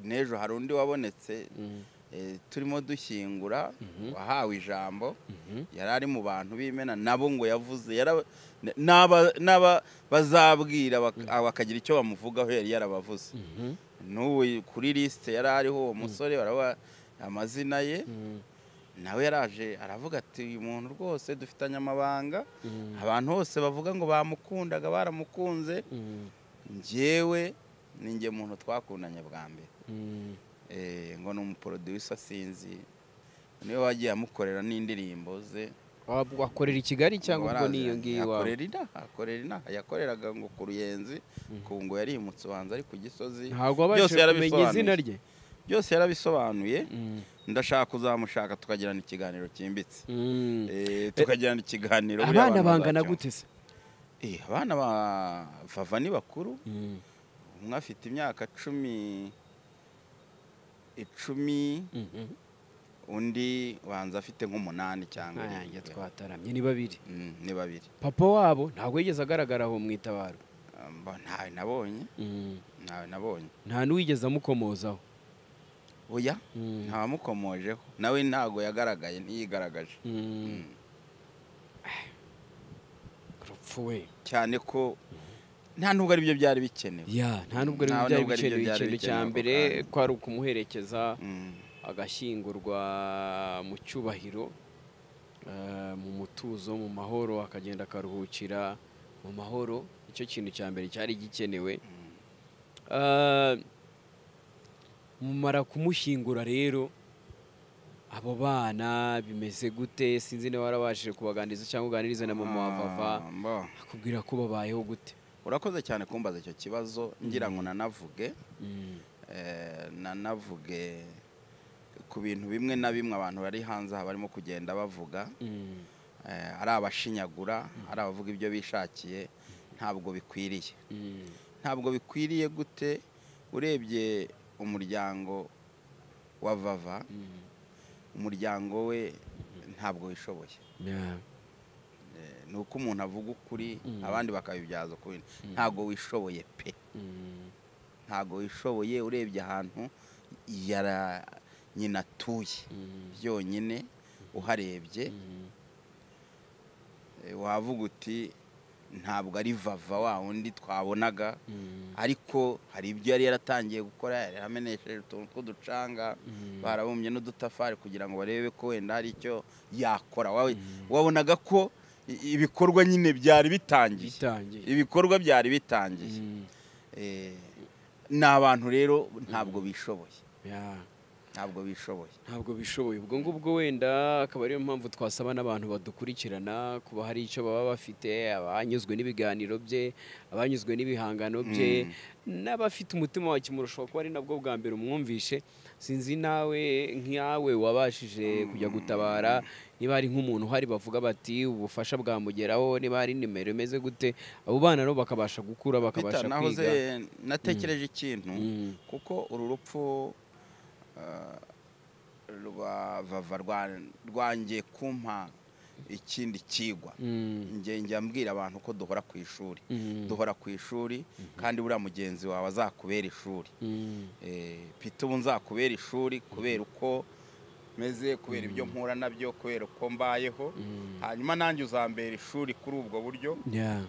[SPEAKER 2] n'ejo hari undi wabonetse
[SPEAKER 1] mm,
[SPEAKER 2] eh, turimo dushyingura wahawe ijambo
[SPEAKER 1] mhm,
[SPEAKER 2] yari ari mu bantu b'imena nabo ngo yavuze yara- n- n'aba- n'aba bazabwira bak- bakagira icyo bamuvugaho yari yarabavuze
[SPEAKER 1] mhm,
[SPEAKER 2] n'ubu kuri lisite yari ariho uwo musore baraba amazina ye
[SPEAKER 1] mm,
[SPEAKER 2] nawe yaraje aravuga ati uyu muntu rwose dufitanye amabanga
[SPEAKER 1] mm,
[SPEAKER 2] abantu bose bavuga ngo bamukundaga baramukunze
[SPEAKER 1] mm,
[SPEAKER 2] njyewe ni njye muntu twakundanye bwa mbere
[SPEAKER 1] mm,
[SPEAKER 2] Eh, ngo ni umuporoduyisa sinzi niwe wagiye amukorera n'indirimbo ze
[SPEAKER 1] wa- wakorera i kigali cyangwa ubwo
[SPEAKER 2] Warazi,
[SPEAKER 1] niyo ngiyo iwawe
[SPEAKER 2] akorera inaha akorera inaha yakoreraga ngo ku ruyenzi ku ngo yarimutse ubanza ari ku gisozi
[SPEAKER 1] ntabwo wabashije kumenya izina rye
[SPEAKER 2] byose yarabisobanuye
[SPEAKER 1] Mm,
[SPEAKER 2] ndashaka kuzamushaka tukagirana ikiganiro cyimbitse
[SPEAKER 1] mm.
[SPEAKER 2] Eh, tukagirana ikiganiro buriya
[SPEAKER 1] abana
[SPEAKER 2] abantu
[SPEAKER 1] bangana
[SPEAKER 2] bazacyumva.
[SPEAKER 1] gute se
[SPEAKER 2] Eh, abana ba vava ni bakuru
[SPEAKER 1] Mm,
[SPEAKER 2] umwe afite imyaka cumi icumi
[SPEAKER 1] mhm.
[SPEAKER 2] undi banza afite nk'umunani cyangwa
[SPEAKER 1] ayange
[SPEAKER 2] irindwi.
[SPEAKER 1] twataramye ni babiri
[SPEAKER 2] Mm, ni babiri
[SPEAKER 1] papa wabo ntabwo yigeze agaragara aho mu itabaro
[SPEAKER 2] Ah, mba- ntawe nabonye
[SPEAKER 1] Mm,
[SPEAKER 2] ntawe nabonye
[SPEAKER 1] nta n'uwigeze amukomozaho
[SPEAKER 2] oya
[SPEAKER 1] Mm.
[SPEAKER 2] ntawamukomojeho nawe ntago yagaragaye ntiyigaragaje
[SPEAKER 1] Mm. urupfu we
[SPEAKER 2] cyane ko nta nubwo ari byo byari bikenewe
[SPEAKER 1] ya nta nubwo ari
[SPEAKER 2] Nta
[SPEAKER 1] byari
[SPEAKER 2] nubwo ari byo
[SPEAKER 1] bikenewe
[SPEAKER 2] byari
[SPEAKER 1] ikintu cya
[SPEAKER 2] bikenewe ako
[SPEAKER 1] mbere
[SPEAKER 2] kanya.
[SPEAKER 1] ko ari ukumuherekeza
[SPEAKER 2] Mm.
[SPEAKER 1] agashyingurwa mu cyubahiro eh, mu mutuzo mu mahoro akagenda akaruhukira mu mahoro icyo kintu cya mbere cyari gikenewe Eh, mumara kumushyingura rero abo bana bimeze gute sinzi niba warabashije kubaganiriza cyangwa uganirize na mama wa vava
[SPEAKER 2] Ah, mbo.
[SPEAKER 1] akubwira ko babayeho gute
[SPEAKER 2] urakoze cyane kumbaza icyo kibazo ngira ngo nanavuge
[SPEAKER 1] Mm.
[SPEAKER 2] eh, nanavuge ku bintu bimwe na bimwe abantu bari hanze aha barimo kugenda bavuga
[SPEAKER 1] Mm.
[SPEAKER 2] eh, ari abashinyagura ari abavuga ibyo bishakiye ntabwo bikwiriye
[SPEAKER 1] Mm.
[SPEAKER 2] ntabwo bikwiriye gute urebye umuryango wa vava
[SPEAKER 1] Mm.
[SPEAKER 2] umuryango we ntabwo wishoboye
[SPEAKER 1] Yeah.
[SPEAKER 2] Eh, ni uko umuntu avuga ukuri
[SPEAKER 1] Mm.
[SPEAKER 2] abandi bakabibyaza ukuri ntabwo wishoboye pe
[SPEAKER 1] Mm.
[SPEAKER 2] ntabwo wishoboye urebye ahantu yara nyina atuye
[SPEAKER 1] Mm.
[SPEAKER 2] byonyine uharebye
[SPEAKER 1] Mm.
[SPEAKER 2] eh, wavuga uti ntabwo ari vava wa wundi twabonaga
[SPEAKER 1] Mm.
[SPEAKER 2] ariko hari ibyo yari yaratangiye gukora yari yaramenesheje utuntu tw'uducanga
[SPEAKER 1] Mm.
[SPEAKER 2] barabumbye n'udutafari kugira ngo barebe ko wenda hari icyo yakora wawe wabonaga ko i- ibikorwa nyine byari bitangiye
[SPEAKER 1] bitangiye
[SPEAKER 2] ibikorwa byari bitangiye
[SPEAKER 1] Mm.
[SPEAKER 2] Eh, ni abantu rero ntabwo bishoboye
[SPEAKER 1] Yeah.
[SPEAKER 2] ntabwo bishoboye
[SPEAKER 1] ntabwo bishoboye ubwo ngubwo wenda akaba ariyo mpamvu twasaba n'abantu badukurikirana kuba hari icyo baba bafite abanyuzwe n'ibiganiro bye abanyuzwe n'ibihangano bye n'abafite umutima wa kimurushaho kuba ari nabwo bwa mbere umwumvishe sinzi nawe nk'iyawe wabashije kujya gutabara niba hari nk'umuntu uhari bavuga bati ubufasha bwamugeraho niba hari nimero imeze gute abo bana nabo bakabasha gukura
[SPEAKER 2] Peter,
[SPEAKER 1] bakabasha
[SPEAKER 2] nahoze
[SPEAKER 1] kwiga
[SPEAKER 2] natekereje ikintu
[SPEAKER 1] Mm.
[SPEAKER 2] kuko uru rupfu eh, rwa vava rwa- rwangiye kumpa ikindi kigwa
[SPEAKER 1] Mm.
[SPEAKER 2] njye njya mbwira abantu ko duhora ku ishuri
[SPEAKER 1] Mm.
[SPEAKER 2] duhora ku ishuri kandi buriya mugenzi wawe azakubera ishuri
[SPEAKER 1] Mm.
[SPEAKER 2] Eh, pita ubu nzakubera ishuri kubera uko meze kubera ibyo mpura nabyo kubera uko mbayeho
[SPEAKER 1] Mm.
[SPEAKER 2] hanyuma nanjye uzambera ishuri kuri ubwo buryo
[SPEAKER 1] Yeah.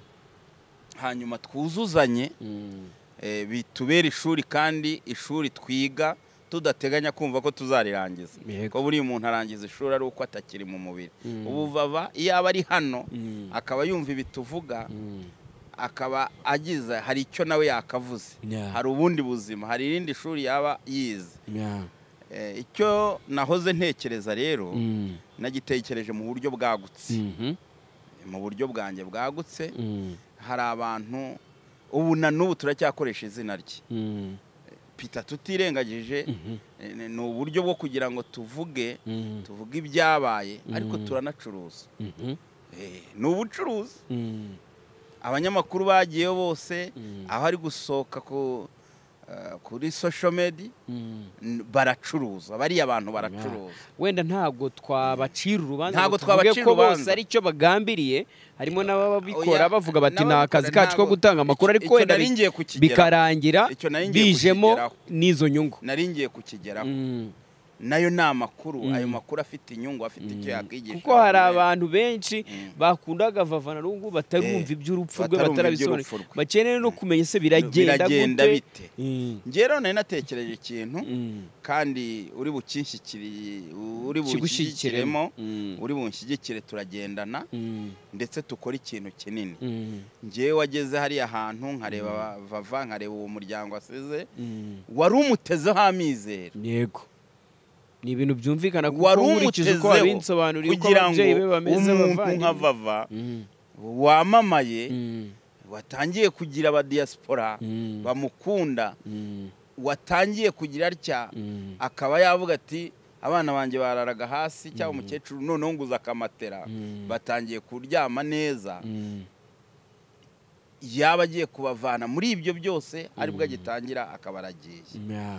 [SPEAKER 2] hanyuma twuzuzanye
[SPEAKER 1] Mm.
[SPEAKER 2] eh, bitubere ishuri kandi ishuri twiga tudateganya kumva ko tuzarirangiza
[SPEAKER 1] Yego.
[SPEAKER 2] ko buri muntu arangiza ishuri ari uko atakiri mu mubiri
[SPEAKER 1] Mm.
[SPEAKER 2] ubu vava iyo aba ari hano
[SPEAKER 1] Mm.
[SPEAKER 2] akaba yumva ibituvuga
[SPEAKER 1] Mm.
[SPEAKER 2] akaba agize hari icyo nawe yakavuze
[SPEAKER 1] Yeah.
[SPEAKER 2] hari ubundi buzima hari irindi shuri yaba yize
[SPEAKER 1] Yeah.
[SPEAKER 2] Eh, icyo nahoze ntekereza rero
[SPEAKER 1] Mm.
[SPEAKER 2] nagitekereje mu buryo bwagutse
[SPEAKER 1] Mhm.
[SPEAKER 2] mu buryo bwanjye bwagutse
[SPEAKER 1] Mm.
[SPEAKER 2] hari abantu ubu na n'ubu turacyakoresha izina rye
[SPEAKER 1] Mm.
[SPEAKER 2] pita tutirengagije eh, ni ni uburyo bwo kugira ngo tuvuge
[SPEAKER 1] Mm.
[SPEAKER 2] tuvuge ibyabaye ariko
[SPEAKER 1] Mhm.
[SPEAKER 2] turanacuruza
[SPEAKER 1] Mhm.
[SPEAKER 2] Eh, ni ubucuruzi
[SPEAKER 1] Mm.
[SPEAKER 2] abanyamakuru bagiyeyo bose
[SPEAKER 1] Mhm.
[SPEAKER 2] aho ari gusohoka ku, eh, kuri social media
[SPEAKER 1] Mm.
[SPEAKER 2] n- baracuruza bariya abantu baracuruza
[SPEAKER 1] wenda ntabwo twabacira urubanza ngo
[SPEAKER 2] Ntabwo
[SPEAKER 1] tuvuge
[SPEAKER 2] twabacira
[SPEAKER 1] ko bose
[SPEAKER 2] urubanza.
[SPEAKER 1] ari cyo bagambiriye harimo n'ababa bikora
[SPEAKER 2] Oya,
[SPEAKER 1] bavuga bati
[SPEAKER 2] n'ababikora
[SPEAKER 1] ni akazi kacu ko
[SPEAKER 2] ntabwo-
[SPEAKER 1] gutanga amakuru
[SPEAKER 2] icyo-
[SPEAKER 1] ariko
[SPEAKER 2] icyo
[SPEAKER 1] wenda
[SPEAKER 2] nari
[SPEAKER 1] bi-
[SPEAKER 2] ngiye kukigeraho.
[SPEAKER 1] bikarangira
[SPEAKER 2] Icyo nari ngiye
[SPEAKER 1] bijemo
[SPEAKER 2] kukigeraho.
[SPEAKER 1] n'izo nyungu
[SPEAKER 2] nari ngiye kukigeraho
[SPEAKER 1] Mm.
[SPEAKER 2] nayo ni amakuru ayo
[SPEAKER 1] Mm.
[SPEAKER 2] makuru afite inyungu afite icyo yakwigisha
[SPEAKER 1] kuko hari
[SPEAKER 2] abantu.
[SPEAKER 1] abantu benshi
[SPEAKER 2] Mm.
[SPEAKER 1] bakundaga vavana n'ubu batarumva
[SPEAKER 2] Eh,
[SPEAKER 1] iby'urupfu rwe
[SPEAKER 2] batarumva
[SPEAKER 1] batarabisobanura
[SPEAKER 2] iby'urupfu rwe.
[SPEAKER 1] bakeneye no kumenya se biragenda
[SPEAKER 2] Biragenda bite?
[SPEAKER 1] gute Mm.
[SPEAKER 2] njye rero nari natekereje ikintu
[SPEAKER 1] Mm.
[SPEAKER 2] kandi uri bukinshyikiri uri
[SPEAKER 1] Kigushyigikiremo.
[SPEAKER 2] bunshyigikiremo
[SPEAKER 1] Mm.
[SPEAKER 2] uri bunshyigikire turagendana
[SPEAKER 1] Mm.
[SPEAKER 2] ndetse tukora ikintu kinini
[SPEAKER 1] Mm.
[SPEAKER 2] ngewe wageze hariya hantu nkareba vava nkareba uwo muryango asize
[SPEAKER 1] Mm.
[SPEAKER 2] wari umutezeho amizero
[SPEAKER 1] yego ni ibintu byumvikana kuko
[SPEAKER 2] wari
[SPEAKER 1] nkurikije uko
[SPEAKER 2] umutezeho
[SPEAKER 1] wabinsobanuriye uko
[SPEAKER 2] kugira ngo
[SPEAKER 1] ababyeyi be bameze
[SPEAKER 2] umuntu nka
[SPEAKER 1] bavandimwe
[SPEAKER 2] vava
[SPEAKER 1] Mm,
[SPEAKER 2] wamamaye
[SPEAKER 1] mm,
[SPEAKER 2] watangiye kugira abadiyasipora
[SPEAKER 1] Mm.
[SPEAKER 2] bamukunda
[SPEAKER 1] mm,
[SPEAKER 2] watangiye kugira atya
[SPEAKER 1] mm,
[SPEAKER 2] akaba yavuga ati abana banjye bararaga hasi cyangwa umukecuru noneho nguze akamatera
[SPEAKER 1] Mm.
[SPEAKER 2] batangiye kuryama neza
[SPEAKER 1] mm,
[SPEAKER 2] yaba agiye kubavana muri ibyo byose aribwo agitangira akaba aragiye
[SPEAKER 1] yeah,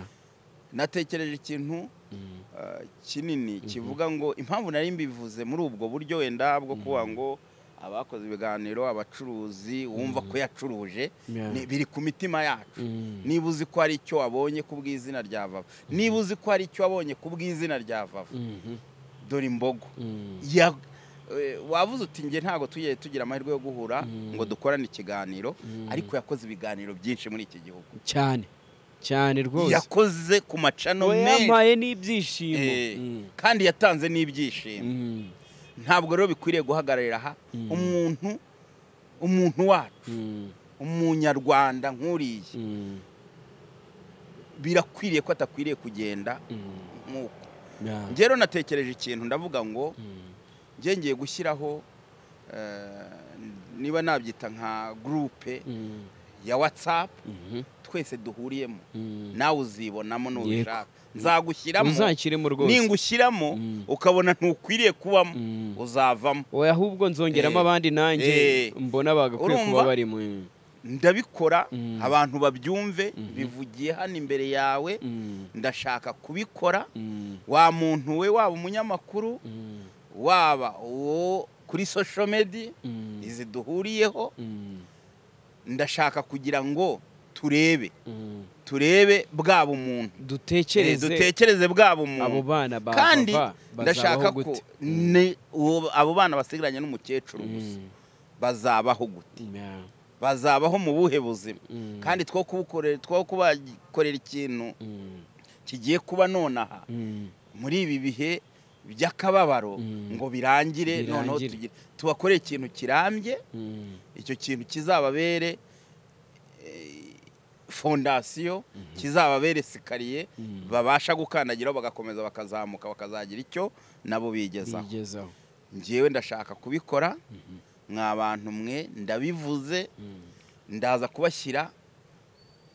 [SPEAKER 2] natekereje ikintu
[SPEAKER 1] mm,
[SPEAKER 2] eh, kinini kivuga ngo impamvu nari mbivuze muri ubwo buryo wenda bwo kuba ngo abakoze ibiganiro abacuruzi wumva ko yacuruje
[SPEAKER 1] Yeah.
[SPEAKER 2] ni- biri ku mitima yacu
[SPEAKER 1] mm,
[SPEAKER 2] niba uzi ko hari icyo wabonye ku bw'izina rya vava niba uzi ko hari icyo wabonye ku bw'izina rya vava
[SPEAKER 1] mhm,
[SPEAKER 2] dore imbogo
[SPEAKER 1] mm,
[SPEAKER 2] Ya- eh, wavuze uti nge ntabwo tugiye tugira amahirwe yo guhura ngo dukorane ikiganiro ariko yakoze ibiganiro byinshi muri iki gihugu
[SPEAKER 1] cyane cyane rwose
[SPEAKER 2] yakoze ku macano
[SPEAKER 1] We
[SPEAKER 2] menshi
[SPEAKER 1] yampaye n'ibyishimo
[SPEAKER 2] Eh,
[SPEAKER 1] Mm,
[SPEAKER 2] kandi yatanze n'ibyishimo
[SPEAKER 1] mm,
[SPEAKER 2] ntabwo rero bikwiriye guhagararira aha umuntu umuntu wacu umunyarwanda nk'uriya birakwiriye ko atakwiriye kugenda nk'uko njye rero natekereje ikintu ndavuga ngo njye ngiye gushyiraho eh, niba nabyita nka gurupe ya watsapu twese duhuriyemo nawe uzibonamo nubishaka nzagushyiramo
[SPEAKER 1] uzakiremo rwose
[SPEAKER 2] ningushyiramo ukabona ntukwiriye kubamo uzavamo
[SPEAKER 1] oya ahubwo nzongeramo
[SPEAKER 2] Eh.
[SPEAKER 1] abandi nanjye
[SPEAKER 2] Eh.
[SPEAKER 1] mbona bagakwiye kuba
[SPEAKER 2] Urumva?
[SPEAKER 1] barimo
[SPEAKER 2] ndabikora
[SPEAKER 1] Mm.
[SPEAKER 2] abantu babyumve bivugiye hano imbere yawe
[SPEAKER 1] Mm,
[SPEAKER 2] ndashaka kubikora
[SPEAKER 1] mm,
[SPEAKER 2] wa muntu we waba umunyamakuru
[SPEAKER 1] mm,
[SPEAKER 2] waba uwo kuri social media
[SPEAKER 1] mm,
[SPEAKER 2] izi duhuriyeho
[SPEAKER 1] mm,
[SPEAKER 2] ndashaka kugira ngo turebe
[SPEAKER 1] mm.
[SPEAKER 2] turebe bwa bumuntu Eh,
[SPEAKER 1] dutekereze
[SPEAKER 2] dutekereze bwa
[SPEAKER 1] abo
[SPEAKER 2] bumuntu
[SPEAKER 1] bana ba-
[SPEAKER 2] kandi
[SPEAKER 1] bava
[SPEAKER 2] ndashaka
[SPEAKER 1] bazabaho
[SPEAKER 2] ko
[SPEAKER 1] gute?
[SPEAKER 2] ni uwo- abo bana basigaranye n'umukecuru gusa
[SPEAKER 1] Mm,
[SPEAKER 2] bazabaho gute
[SPEAKER 1] yeah,
[SPEAKER 2] bazabaho mu buhe buzima
[SPEAKER 1] mm,
[SPEAKER 2] kandi two kubukorera two kubakorera ikintu
[SPEAKER 1] mm,
[SPEAKER 2] kigiye kuba nonaha
[SPEAKER 1] mm,
[SPEAKER 2] muri ibi bihe by'akababaro
[SPEAKER 1] Mm.
[SPEAKER 2] ngo birangire noneho
[SPEAKER 1] Birangire.
[SPEAKER 2] tugire- tubakorere ikintu kirambye
[SPEAKER 1] mm,
[SPEAKER 2] icyo kintu kizababere eh, fondasiyo kizababere sikariye
[SPEAKER 1] Mm.
[SPEAKER 2] babasha gukandagiraho bagakomeza bakazamuka bakazagira icyo nabo bigezaho
[SPEAKER 1] bigezaho
[SPEAKER 2] njyewe ndashaka kubikora mwa bantu mwe ndabivuze
[SPEAKER 1] Mm,
[SPEAKER 2] ndaza kubashyira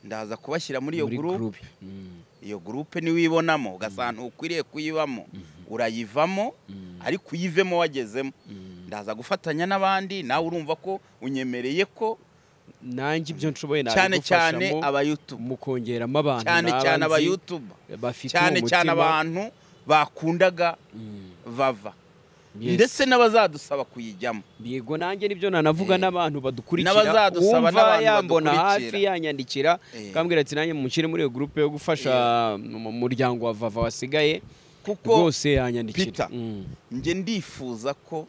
[SPEAKER 2] ndaza kubashyira muri iyo
[SPEAKER 1] muri
[SPEAKER 2] gurupe
[SPEAKER 1] groupe. Mm,
[SPEAKER 2] iyo gurupe niwe ibonamo ugasanga ukwiriye kuyibamo urayivamo
[SPEAKER 1] mm,
[SPEAKER 2] ariko uyivemo wagezemo
[SPEAKER 1] mm.
[SPEAKER 2] ndaza gufatanya n'abandi nawe urumva ko unyemereye ko
[SPEAKER 1] nanjye ibyo nshoboye
[SPEAKER 2] cyane cyane
[SPEAKER 1] nabigufashamo
[SPEAKER 2] abayutubu
[SPEAKER 1] mu kongeramo abantu
[SPEAKER 2] cyane
[SPEAKER 1] naba
[SPEAKER 2] cyane
[SPEAKER 1] nzi
[SPEAKER 2] abayutubu
[SPEAKER 1] bafite uwo
[SPEAKER 2] cyane
[SPEAKER 1] mutima.
[SPEAKER 2] cyane abantu bakundaga
[SPEAKER 1] Mm,
[SPEAKER 2] vava
[SPEAKER 1] yes.
[SPEAKER 2] ndetse n'abazadusaba kuyijyamo
[SPEAKER 1] yego nanjye nibyo nanavuga
[SPEAKER 2] Eh.
[SPEAKER 1] n'abantu badukurikira
[SPEAKER 2] N'abazadusaba n'abantu
[SPEAKER 1] yambona hafi
[SPEAKER 2] badukurikira.
[SPEAKER 1] yanyandikira
[SPEAKER 2] Eh.
[SPEAKER 1] akambwira ati nanjye mushyire muri iyo gurupe yo gufasha mu muryango wa vava wasigaye
[SPEAKER 2] kuko
[SPEAKER 1] rwose yanyandikira
[SPEAKER 2] Peter.
[SPEAKER 1] Mm,
[SPEAKER 2] njye ndifuza ko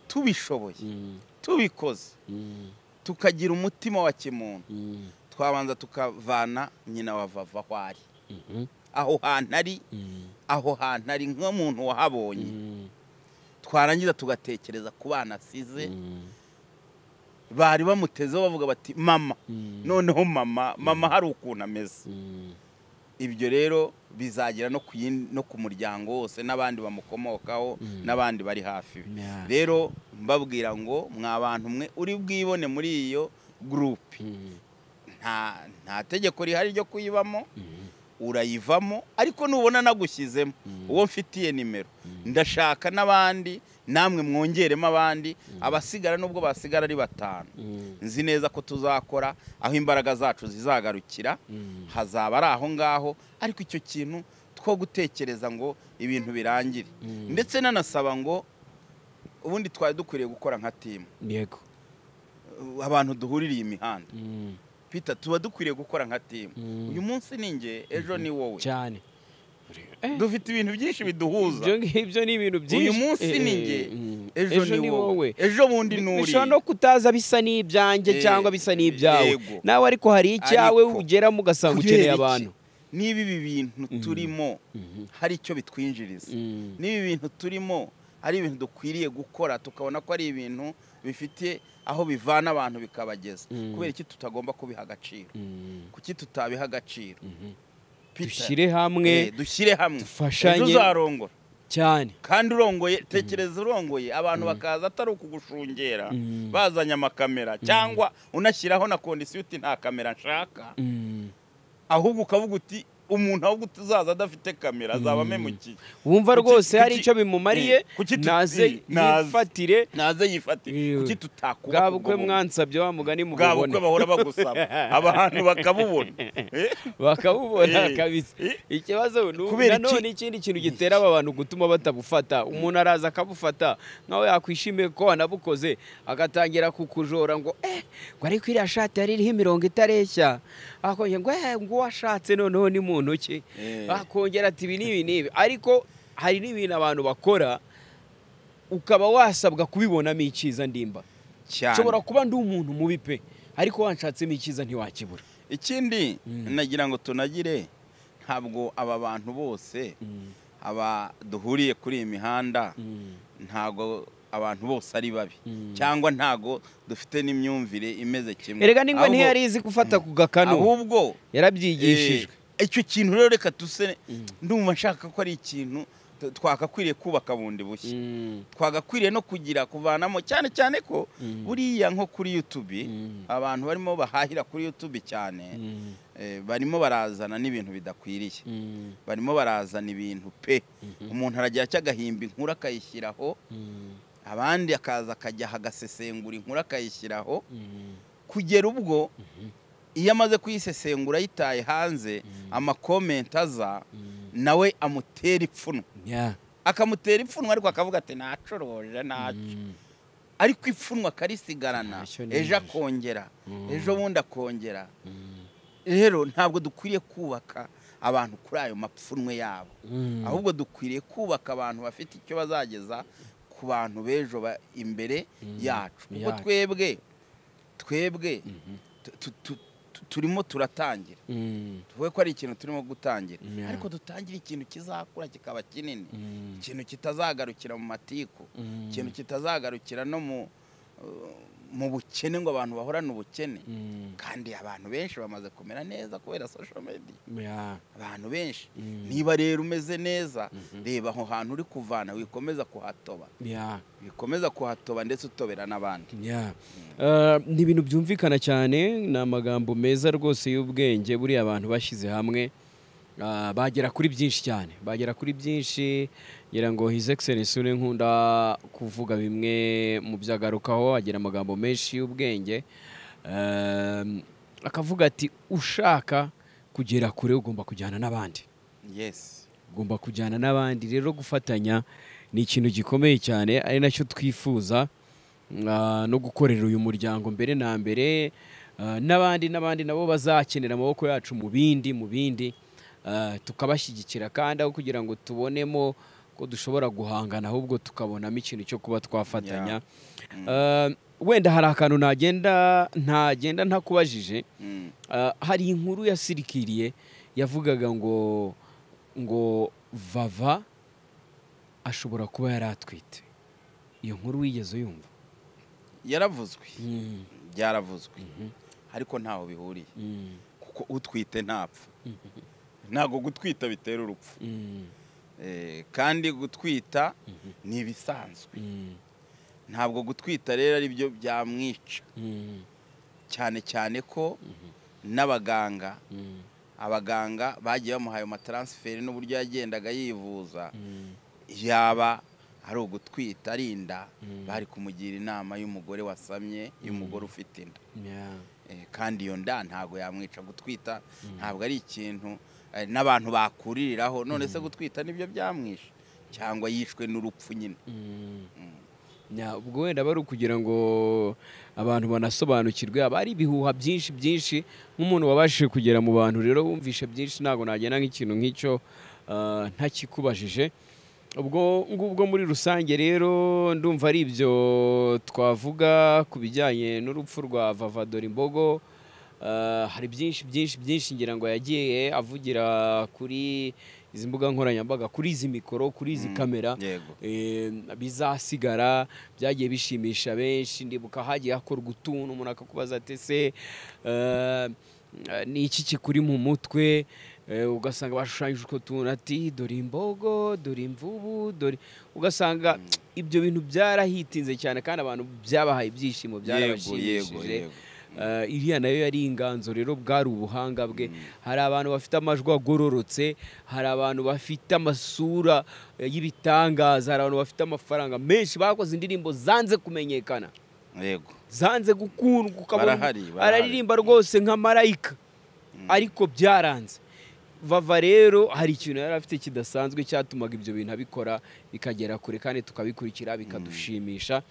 [SPEAKER 2] tubishoboye
[SPEAKER 1] mm,
[SPEAKER 2] tubikoze
[SPEAKER 1] mm,
[SPEAKER 2] tukagira umutima wa kimuntu
[SPEAKER 1] mm,
[SPEAKER 2] twabanza tukavana nyina wa vava aho
[SPEAKER 1] mhm,
[SPEAKER 2] ari aho hantu ari
[SPEAKER 1] mm,
[SPEAKER 2] aho hantu ari nk'umuntu wahabonye
[SPEAKER 1] mm,
[SPEAKER 2] twarangiza tugatekereza ku bana asize
[SPEAKER 1] mm,
[SPEAKER 2] bari bamutezeho bavuga bati mama
[SPEAKER 1] mm,
[SPEAKER 2] noneho mama mama hari ukuntu ameze
[SPEAKER 1] mm,
[SPEAKER 2] ibyo rero bizagera no ku yindi- no ku muryango wose n'abandi bamukomokaho
[SPEAKER 1] Mm.
[SPEAKER 2] n'abandi bari hafi be
[SPEAKER 1] yeah,
[SPEAKER 2] rero mbabwira ngo mwa bantu mwe uri bwibone muri iyo gurupe
[SPEAKER 1] mm,
[SPEAKER 2] nta nta tegeko rihari ryo kuyibamo
[SPEAKER 1] mm,
[SPEAKER 2] urayivamo ariko nubona nagushyizemo uwo mfitiye nimero ndashaka n'abandi namwe mwongeremo abandi abasigara nubwo basigara ari batanu
[SPEAKER 1] mm,
[SPEAKER 2] nzi neza ko tuzakora aho imbaraga zacu zizagarukira
[SPEAKER 1] mm.
[SPEAKER 2] hazaba ari aho ngaho ariko icyo kintu two gutekereza ngo ibintu birangire
[SPEAKER 1] Mm.
[SPEAKER 2] ndetse nanasaba ngo ubundi twari dukwiriye gukora nka timu
[SPEAKER 1] yego
[SPEAKER 2] Uh, abantu duhuririye imihanda
[SPEAKER 1] Mm,
[SPEAKER 2] pita tuba dukwiriye gukora nka timu
[SPEAKER 1] Mm.
[SPEAKER 2] uyu munsi ni njye ejo ni wowe
[SPEAKER 1] cyane Eh,
[SPEAKER 2] dufite ibintu byinshi biduhuza
[SPEAKER 1] ibyo ngibyo ni ibintu byinshi
[SPEAKER 2] uyu munsi
[SPEAKER 1] Eh,
[SPEAKER 2] ni
[SPEAKER 1] eh,
[SPEAKER 2] njye
[SPEAKER 1] mm,
[SPEAKER 2] ejo ni wowe ejo bundi ni uriya.
[SPEAKER 1] bishobora no kutaza bisa n'ibyanjye
[SPEAKER 2] Eh,
[SPEAKER 1] cyangwa bisa n'ibyawe
[SPEAKER 2] yego.
[SPEAKER 1] nawe ariko hari icyawe
[SPEAKER 2] Ariko,
[SPEAKER 1] ugeramo ugasanga
[SPEAKER 2] Kubera
[SPEAKER 1] ukeneye
[SPEAKER 2] iki?
[SPEAKER 1] abantu
[SPEAKER 2] niba ibi bintu turimo hari icyo bitwinjiriza
[SPEAKER 1] Mm.
[SPEAKER 2] niba ibi bintu turimo ari ibintu dukwiriye gukora tukabona ko ari ibintu bifite aho bivana abantu bikabageza
[SPEAKER 1] Mm.
[SPEAKER 2] kubera iki tutagomba kubiha agaciro
[SPEAKER 1] Mm.
[SPEAKER 2] kuki tutabiha agaciro Peter,
[SPEAKER 1] dushyire hamwe
[SPEAKER 2] eh, dushyire hamwe
[SPEAKER 1] dufashanye.
[SPEAKER 2] ejo uzarongora
[SPEAKER 1] cyane
[SPEAKER 2] kandi urongoye tekereza urongoye abantu bakaza atari ukugushungera
[SPEAKER 1] Mm.
[SPEAKER 2] bazanye amakamera cyangwa unashyiraho na kondisiyo uti nta kamera nshaka
[SPEAKER 1] Mm.
[SPEAKER 2] ahubwo ukavuga uti umuntu ahubwo uzaza adafite kamera azaba amemukiye
[SPEAKER 1] wumva
[SPEAKER 2] Kuki-
[SPEAKER 1] rwose hari
[SPEAKER 2] kuki-
[SPEAKER 1] icyo bimumariye
[SPEAKER 2] Eh, kuki tu-
[SPEAKER 1] naze
[SPEAKER 2] eh, naze.
[SPEAKER 1] yifatire
[SPEAKER 2] naze yifatire
[SPEAKER 1] Yewe.
[SPEAKER 2] kuki tutakubaka
[SPEAKER 1] bwa
[SPEAKER 2] ubwo
[SPEAKER 1] bukwe
[SPEAKER 2] buntu?
[SPEAKER 1] mwansabye wa mugani
[SPEAKER 2] bwa bukwe
[SPEAKER 1] mububona
[SPEAKER 2] bahora bagusaba abantu bakabubona Eh?
[SPEAKER 1] bakabubona
[SPEAKER 2] Eh,
[SPEAKER 1] kabisa
[SPEAKER 2] eh.
[SPEAKER 1] ikibazo ni ubu.
[SPEAKER 2] Kubera iki-
[SPEAKER 1] nanone ikindi kintu gitera aba bantu gutuma batabufata umuntu araza akabufata nkaho yakwishimiye ko wanabukoze agatangira kukujora ngo eh ngo ariko iriya shati yari iriho imirongo itareshya akongera ngo eh ngo uwashatse noneho ni mu ntoki
[SPEAKER 2] Eh.
[SPEAKER 1] akongera ati ibi n'ibi n'ibi ariko hari n'ibintu abantu bakora ukaba wasabwa kubibonamo icyiza ndimba
[SPEAKER 2] cyane
[SPEAKER 1] nshobora kuba ndi umuntu mubi pe ariko wanshatsemo icyiza ntiwakibura
[SPEAKER 2] ikindi nagira ngo tunagire ntabwo aba bantu bose aba duhuriye kuri iyi mihanda ntago abantu bose ari babi cyangwa ntago dufite n'imyumvire imeze kimwe
[SPEAKER 1] erega ningwa
[SPEAKER 2] Ahubwo-
[SPEAKER 1] ntiyari izi gufata ku gakanu
[SPEAKER 2] ahubwo
[SPEAKER 1] yarabyigishijwe
[SPEAKER 2] Eh, icyo kintu rero reka duse ndumva nshaka ko ari ikintu t- twakakwiriye kubaka bundi bushya
[SPEAKER 1] Mm.
[SPEAKER 2] twagakwiriye no kugira kuvanamo cyane cyane ko buriya nko kuri youtube
[SPEAKER 1] Mm.
[SPEAKER 2] abantu barimo bahahira kuri youtube cyane
[SPEAKER 1] Mm.
[SPEAKER 2] eh, barimo barazana n'ibintu bidakwiriye
[SPEAKER 1] Mm.
[SPEAKER 2] barimo barazana ibintu pe umuntu aragira cyo agahimba inkuru akayishyiraho
[SPEAKER 1] Mm.
[SPEAKER 2] abandi akaza akajya agasesengura inkuru akayishyiraho
[SPEAKER 1] Mm.
[SPEAKER 2] kugera ubwo iyo amaze kuyisesengura ayitaye hanze amakomenti aza
[SPEAKER 1] Mm.
[SPEAKER 2] nawe amutera ipfunwe
[SPEAKER 1] Yeah.
[SPEAKER 2] akamutera ipfunwe ariko akavuga ati nacuruje ntacyo
[SPEAKER 1] Mm.
[SPEAKER 2] ariko ipfunwe akarisigarana
[SPEAKER 1] Ntacyo ni
[SPEAKER 2] ejo
[SPEAKER 1] ejo.
[SPEAKER 2] akongera
[SPEAKER 1] Mm.
[SPEAKER 2] ejo bundi akongera
[SPEAKER 1] Mm.
[SPEAKER 2] rero ntabwo dukwiriye kubaka abantu kuri ayo mapfunwe yabo
[SPEAKER 1] Mm.
[SPEAKER 2] ahubwo dukwiriye kubaka abantu bafite icyo bazageza ku bantu b'ejo ba- imbere yacu kuko
[SPEAKER 1] Yacu.
[SPEAKER 2] twebwe twebwe tu- tu- tu- tu- turimo turatangira
[SPEAKER 1] Mm.
[SPEAKER 2] tuvuge ko ari ikintu turimo gutangira
[SPEAKER 1] Yeah.
[SPEAKER 2] ariko dutangire ikintu kizakura kikaba kinini
[SPEAKER 1] Mm.
[SPEAKER 2] ikintu kitazagarukira mu matiku
[SPEAKER 1] Mm.
[SPEAKER 2] ikintu kitazagarukira no mu uh, mu bukene ngo abantu bahorane ubukene
[SPEAKER 1] Mm.
[SPEAKER 2] kandi abantu benshi bamaze kumera neza kubera social media
[SPEAKER 1] Yeah.
[SPEAKER 2] abantu benshi
[SPEAKER 1] Mm.
[SPEAKER 2] niba rero umeze neza reba aho hantu uri kuvana wikomeza kuhatoba
[SPEAKER 1] Yeah.
[SPEAKER 2] wikomeza kuhatoba ndetse utobera n'abandi
[SPEAKER 1] Yeah. Uh, ni ibintu byumvikana cyane ni amagambo meza rwose y'ubwenge buriya abantu bashyize hamwe uh, bagera kuri byinshi cyane bagera kuri byinshi ngira ngo his excellence uri nkunda kuvuga bimwe mu byo agarukaho agira amagambo menshi y'ubwenge Um, akavuga ati ushaka kugera kure ugomba kujyana n'abandi
[SPEAKER 2] yes
[SPEAKER 1] ugomba kujyana n'abandi rero gufatanya ni ikintu gikomeye cyane ari nacyo twifuza ah, no gukorera uyu muryango mbere na mbere ah, n'abandi n'abandi nabo bazakenera amaboko yacu mu bindi mu bindi ah, tukabashyigikira kandi aho kugira ngo tubonemo ko dushobora guhangana ahubwo tukabonamo ikintu cyo kuba twafatanya Ah, wenda hari akantu nagenda ntagenda ntakubajije
[SPEAKER 2] Mm.
[SPEAKER 1] Ah, hari inkuru yasirikiriye yavugaga ngo ngo vava ashobora kuba yari atwite iyo nkuru wigeze uyumva
[SPEAKER 2] yaravuzwe byaravuzwe ariko ntaho bihuriye kuko utwite ntapfa ntabwo gutwita bitera urupfu Eh, kandi gutwita ni ibisanzwe ntabwo gutwita rero ari byo byamwica cyane cyane ko n'abaganga abaganga bagiye bamuhaye amataransiferi n'uburyo yagendaga yivuza yaba ari ugutwita ari inda bari kumugira inama y'umugore wasamye y'umugore ufite inda Eh, kandi iyo nda ntabwo yamwica gutwita ntabwo ari ikintu eh, n'abantu bakuririraho none se gutwita nibyo byamwishe cyangwa yishwe n'urupfu nyine
[SPEAKER 1] Ya, ubwo wenda bari ukugira ngo abantu banasobanukirwe haba hari ibihuha byinshi byinshi nk'umuntu wabashije kugera mu bantu rero wumvishe byinshi ntabwo nagenda nk'ikintu nk'icyo ah, ntakikubajije ubwo ngubwo muri rusange rero ndumva ari ibyo twavuga ku bijyanye n'urupfu rwa vavadora imbogo Ah, hari byinshi byinshi byinshi ngira ngo yagiye avugira kuri izi mbuga nkoranyambaga kuri izi mikoro kuri izi kamera
[SPEAKER 2] yego.
[SPEAKER 1] Eh, bizasigara byagiye bishimisha benshi ndibuka hagiye hakorwa utuntu umuntu akakubaza ati se eh, ni iki kikuri mu mutwe Eh, ugasanga bashushanyije utwo tuntu ati dore imbogo dore imvubu dore ugasanga ibyo bintu byarahitinze cyane kandi abantu byabahaye ibyishimo
[SPEAKER 2] yego yego
[SPEAKER 1] byarabashimishije
[SPEAKER 2] yego
[SPEAKER 1] Eh, iriya nayo yari inganzo rero bwari ubuhanga bwe hari abantu bafite amajwi agororotse hari abantu bafite amasura eh, y'ibitangaza hari abantu bafite amafaranga menshi bakoze indirimbo zanze kumenyekana
[SPEAKER 2] yego
[SPEAKER 1] zanze gukundwa ukabona
[SPEAKER 2] Barahari,
[SPEAKER 1] umuntu
[SPEAKER 2] barahari.
[SPEAKER 1] araririmba rwose nka marayika ariko byaranze vava rero hari ikintu yari afite kidasanzwe cyatumaga ibyo bintu abikora bikagera kure kandi tukabikurikira bikadushimisha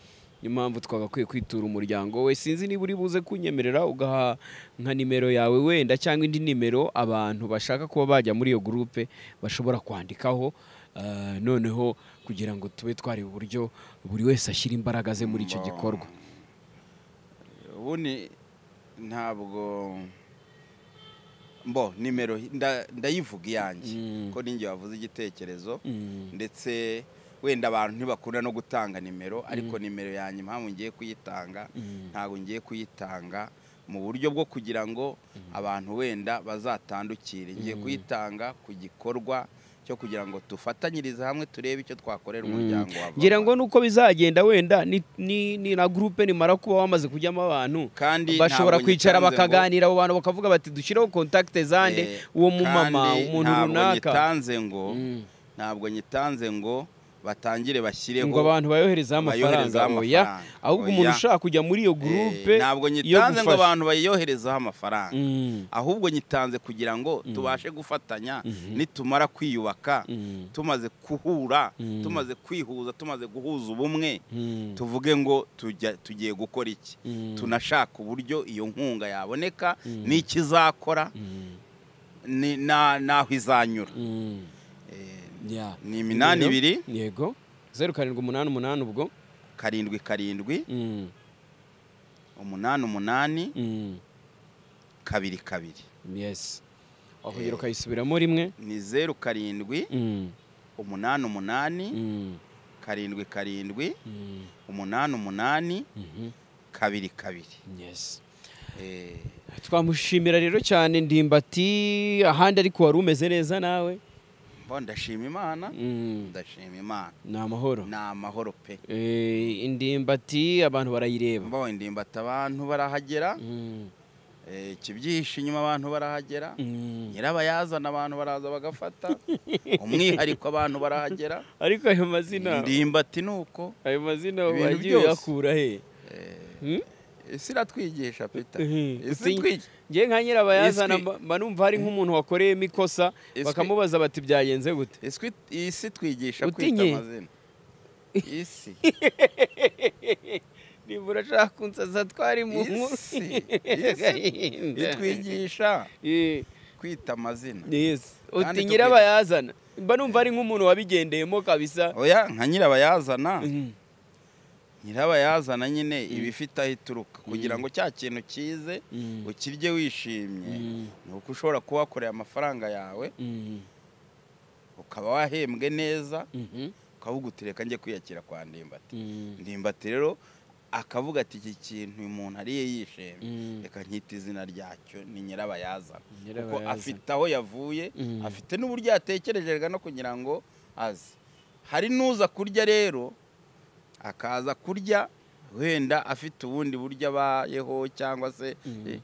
[SPEAKER 1] niyo mpamvu twagakwiye kwitura umuryango we sinzi niba uri buze kunyemerera ugaha nka nimero yawe wenda cyangwa indi nimero abantu bashaka kuba bajya muri iyo gurupe bashobora kwandikaho Ah, noneho kugira ngo tube twari uburyo buri wese ashyira imbaraga ze muri icyo gikorwa
[SPEAKER 2] ubundi ntabwo mbo nimero nda- ndayivuga iyanjye
[SPEAKER 1] Mm.
[SPEAKER 2] ko ninjye wavuze igitekerezo
[SPEAKER 1] Mm.
[SPEAKER 2] ndetse wenda abantu ntibakunda no gutanga nimero ariko nimero yanjye impamvu ngiye kuyitanga
[SPEAKER 1] Mm.
[SPEAKER 2] ntabwo ngiye kuyitanga mu buryo bwo kugira ngo abantu wenda bazatandukire ngiye kuyitanga ku gikorwa cyo kugira ngo dufatanyirize hamwe turebe icyo twakorera umuryango wa Vuba.
[SPEAKER 1] ngira ngo nuko bizagenda wenda ni, ni, ni na gurupe nimara kuba wamaze kujyamo abantu
[SPEAKER 2] Kandi
[SPEAKER 1] bashobora
[SPEAKER 2] ntabwo
[SPEAKER 1] kwicara
[SPEAKER 2] nyitanze ngo-
[SPEAKER 1] bakaganira abo bantu bakavuga bati dushyireho kontakite zande
[SPEAKER 2] Eh,
[SPEAKER 1] uwo mumama
[SPEAKER 2] kandi
[SPEAKER 1] umuntu
[SPEAKER 2] ntabwo
[SPEAKER 1] runaka
[SPEAKER 2] nyitanze ngo
[SPEAKER 1] Mm.
[SPEAKER 2] ntabwo nyitanze ngo batangire bashyireho
[SPEAKER 1] ngo abantu bayoherezeho
[SPEAKER 2] bayoherezeho
[SPEAKER 1] amafaranga oya
[SPEAKER 2] amafaranga,
[SPEAKER 1] ahubwo umuntu
[SPEAKER 2] oya.
[SPEAKER 1] ushaka kujya muri iyo gurupe
[SPEAKER 2] Eh, ntabwo
[SPEAKER 1] yo
[SPEAKER 2] nyitanze ngo
[SPEAKER 1] gufasha.
[SPEAKER 2] abantu bayiyoherezeho amafaranga
[SPEAKER 1] Mm.
[SPEAKER 2] ahubwo nyitanze kugira ngo tubashe gufatanya nitumara kwiyubaka
[SPEAKER 1] Mm.
[SPEAKER 2] tumaze guhura
[SPEAKER 1] Mm.
[SPEAKER 2] tumaze kwihuza tumaze guhuza ubumwe
[SPEAKER 1] Mm.
[SPEAKER 2] tuvuge ngo tujya tugiye gukora iki
[SPEAKER 1] Mm.
[SPEAKER 2] tunashaka uburyo iyo nkunga yaboneka n'icyo izakora
[SPEAKER 1] Mm.
[SPEAKER 2] ni- na- n'aho izanyura
[SPEAKER 1] Mm.
[SPEAKER 2] Eh,
[SPEAKER 1] Yeah.
[SPEAKER 2] ni iminani
[SPEAKER 1] Rero,
[SPEAKER 2] ibiri
[SPEAKER 1] yego zeru karindwi umunani umunani ubwo
[SPEAKER 2] karindwi karindwi
[SPEAKER 1] Mm.
[SPEAKER 2] umunani umunani
[SPEAKER 1] Mm.
[SPEAKER 2] kabiri kabiri
[SPEAKER 1] yes wakongera ukayisubiramo rimwe
[SPEAKER 2] ni zeru karindwi
[SPEAKER 1] Mm.
[SPEAKER 2] umunani umunani
[SPEAKER 1] Mm.
[SPEAKER 2] karindwi karindwi
[SPEAKER 1] Mm.
[SPEAKER 2] umunani umunani
[SPEAKER 1] Mhm.
[SPEAKER 2] kabiri kabiri
[SPEAKER 1] yes
[SPEAKER 2] Eh,
[SPEAKER 1] twamushimira rero cyane ndimbati ahandi ariko wari umeze neza nawe
[SPEAKER 2] mbo ndashima imana
[SPEAKER 1] Mm.
[SPEAKER 2] ndashima imana
[SPEAKER 1] ni amahoro
[SPEAKER 2] ni amahoro pe
[SPEAKER 1] Eh, indimbati abantu barayireba
[SPEAKER 2] mbo indimbati abantu barahagera
[SPEAKER 1] Mm.
[SPEAKER 2] eh, ikibyihishe inyuma abantu barahagera
[SPEAKER 1] Mm.
[SPEAKER 2] nyirabayazana abantu baraza bagafata umwihariko abantu barahagera
[SPEAKER 1] ariko ayo mazina
[SPEAKER 2] indimbati ni uko
[SPEAKER 1] ayo mazina
[SPEAKER 2] Ibintu
[SPEAKER 1] wagiye
[SPEAKER 2] byose.
[SPEAKER 1] uyakura he Hmm?
[SPEAKER 2] isi iratwigisha pita
[SPEAKER 1] Mhm.
[SPEAKER 2] isi
[SPEAKER 1] Uti-
[SPEAKER 2] itwigisha
[SPEAKER 1] ngewe nka nyirabayazana
[SPEAKER 2] Isi-
[SPEAKER 1] mba- mba numva hari nk'umuntu wakoreyemo ikosa
[SPEAKER 2] Isi-
[SPEAKER 1] bakamubaza bati byagenze gute
[SPEAKER 2] Isi- isi twigisha kwita
[SPEAKER 1] Utinye?
[SPEAKER 2] amazina isi
[SPEAKER 1] nibura ashaka kunsaza twari mu nkuru
[SPEAKER 2] isi isi itwigisha
[SPEAKER 1] Eh,
[SPEAKER 2] kwita amazina
[SPEAKER 1] yes. uti
[SPEAKER 2] Kandi
[SPEAKER 1] nyirabayazana mba numva ari nk'umuntu wabigendeyemo kabisa
[SPEAKER 2] oya nka nyirabayazana
[SPEAKER 1] Mhm.
[SPEAKER 2] nyirabayazana nyine iba ifite aho ituruka kugira ngo cya kintu kize
[SPEAKER 1] Mm.
[SPEAKER 2] ukirye wishimye
[SPEAKER 1] Mm.
[SPEAKER 2] ni uko ushobora kuba wakoreye amafaranga yawe
[SPEAKER 1] Mhm.
[SPEAKER 2] ukaba wahembwe neza
[SPEAKER 1] Mhm.
[SPEAKER 2] ukavuga uti reka njye kwiyakira kwa ndimbati
[SPEAKER 1] Mhm.
[SPEAKER 2] ndimbati rero akavuga ati iki kintu uyu muntu ariye yishimye
[SPEAKER 1] Mm.
[SPEAKER 2] reka nkita izina ryacyo ni nyirabayazana kuko
[SPEAKER 1] Nyirabayazana.
[SPEAKER 2] afite aho yavuye
[SPEAKER 1] Mm.
[SPEAKER 2] afite n'uburyo yatekerejejwe no kugira ngo aze hari n'uza kurya rero akaza kurya wenda afite ubundi buryo abayeho cyangwa se
[SPEAKER 1] Mm.
[SPEAKER 2] eh,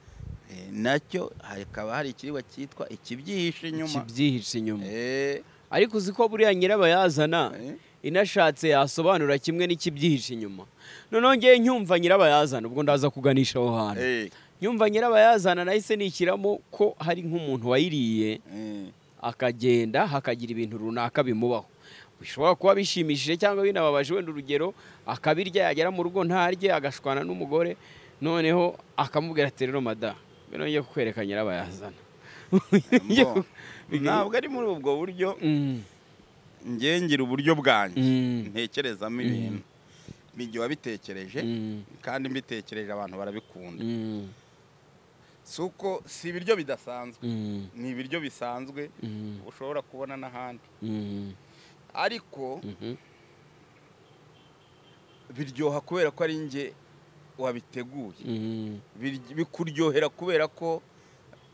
[SPEAKER 2] eh, nacyo hakaba hari ikiribwa cyitwa ikibyihishe inyuma
[SPEAKER 1] kibyihishe inyuma
[SPEAKER 2] Eh,
[SPEAKER 1] ariko uzi ko buriya nyirabayazana
[SPEAKER 2] Eh.
[SPEAKER 1] inashatse yasobanura kimwe n'ikibyihishe inyuma noneho ngewe nyumva nyirabayazana ubwo ndaza kuganisha aho hantu
[SPEAKER 2] eh,
[SPEAKER 1] nyumva nyirabayazana nahise nishyiramo ko hari nk'umuntu wayiriye
[SPEAKER 2] eh,
[SPEAKER 1] akagenda hakagira ibintu runaka bimubaho bishobora kuba bishimishije cyangwa binababaje wenda urugero akabirya yagera mu rugo ntarye agashwana n'umugore noneho akamubwira ati rero mada mbere ngiye kukwereka nyirabayazana
[SPEAKER 2] mbo. ntabwo ari muri ubwo buryo
[SPEAKER 1] Mm,
[SPEAKER 2] njye ngira uburyo bwanjye
[SPEAKER 1] Mm.
[SPEAKER 2] ntekerezamo ibintu igihe wabitekereje
[SPEAKER 1] mm,
[SPEAKER 2] kandi mbitekereje abantu barabikunda
[SPEAKER 1] mm,
[SPEAKER 2] si uko si ibiryo bidasanzwe
[SPEAKER 1] mm,
[SPEAKER 2] ni ibiryo bisanzwe
[SPEAKER 1] mm,
[SPEAKER 2] ushobora kubona n'ahandi
[SPEAKER 1] mm,
[SPEAKER 2] ariko
[SPEAKER 1] mhm.
[SPEAKER 2] biryoha kubera ko ari njye wabiteguye
[SPEAKER 1] Mm,
[SPEAKER 2] Biryo- bikuryohera kubera ko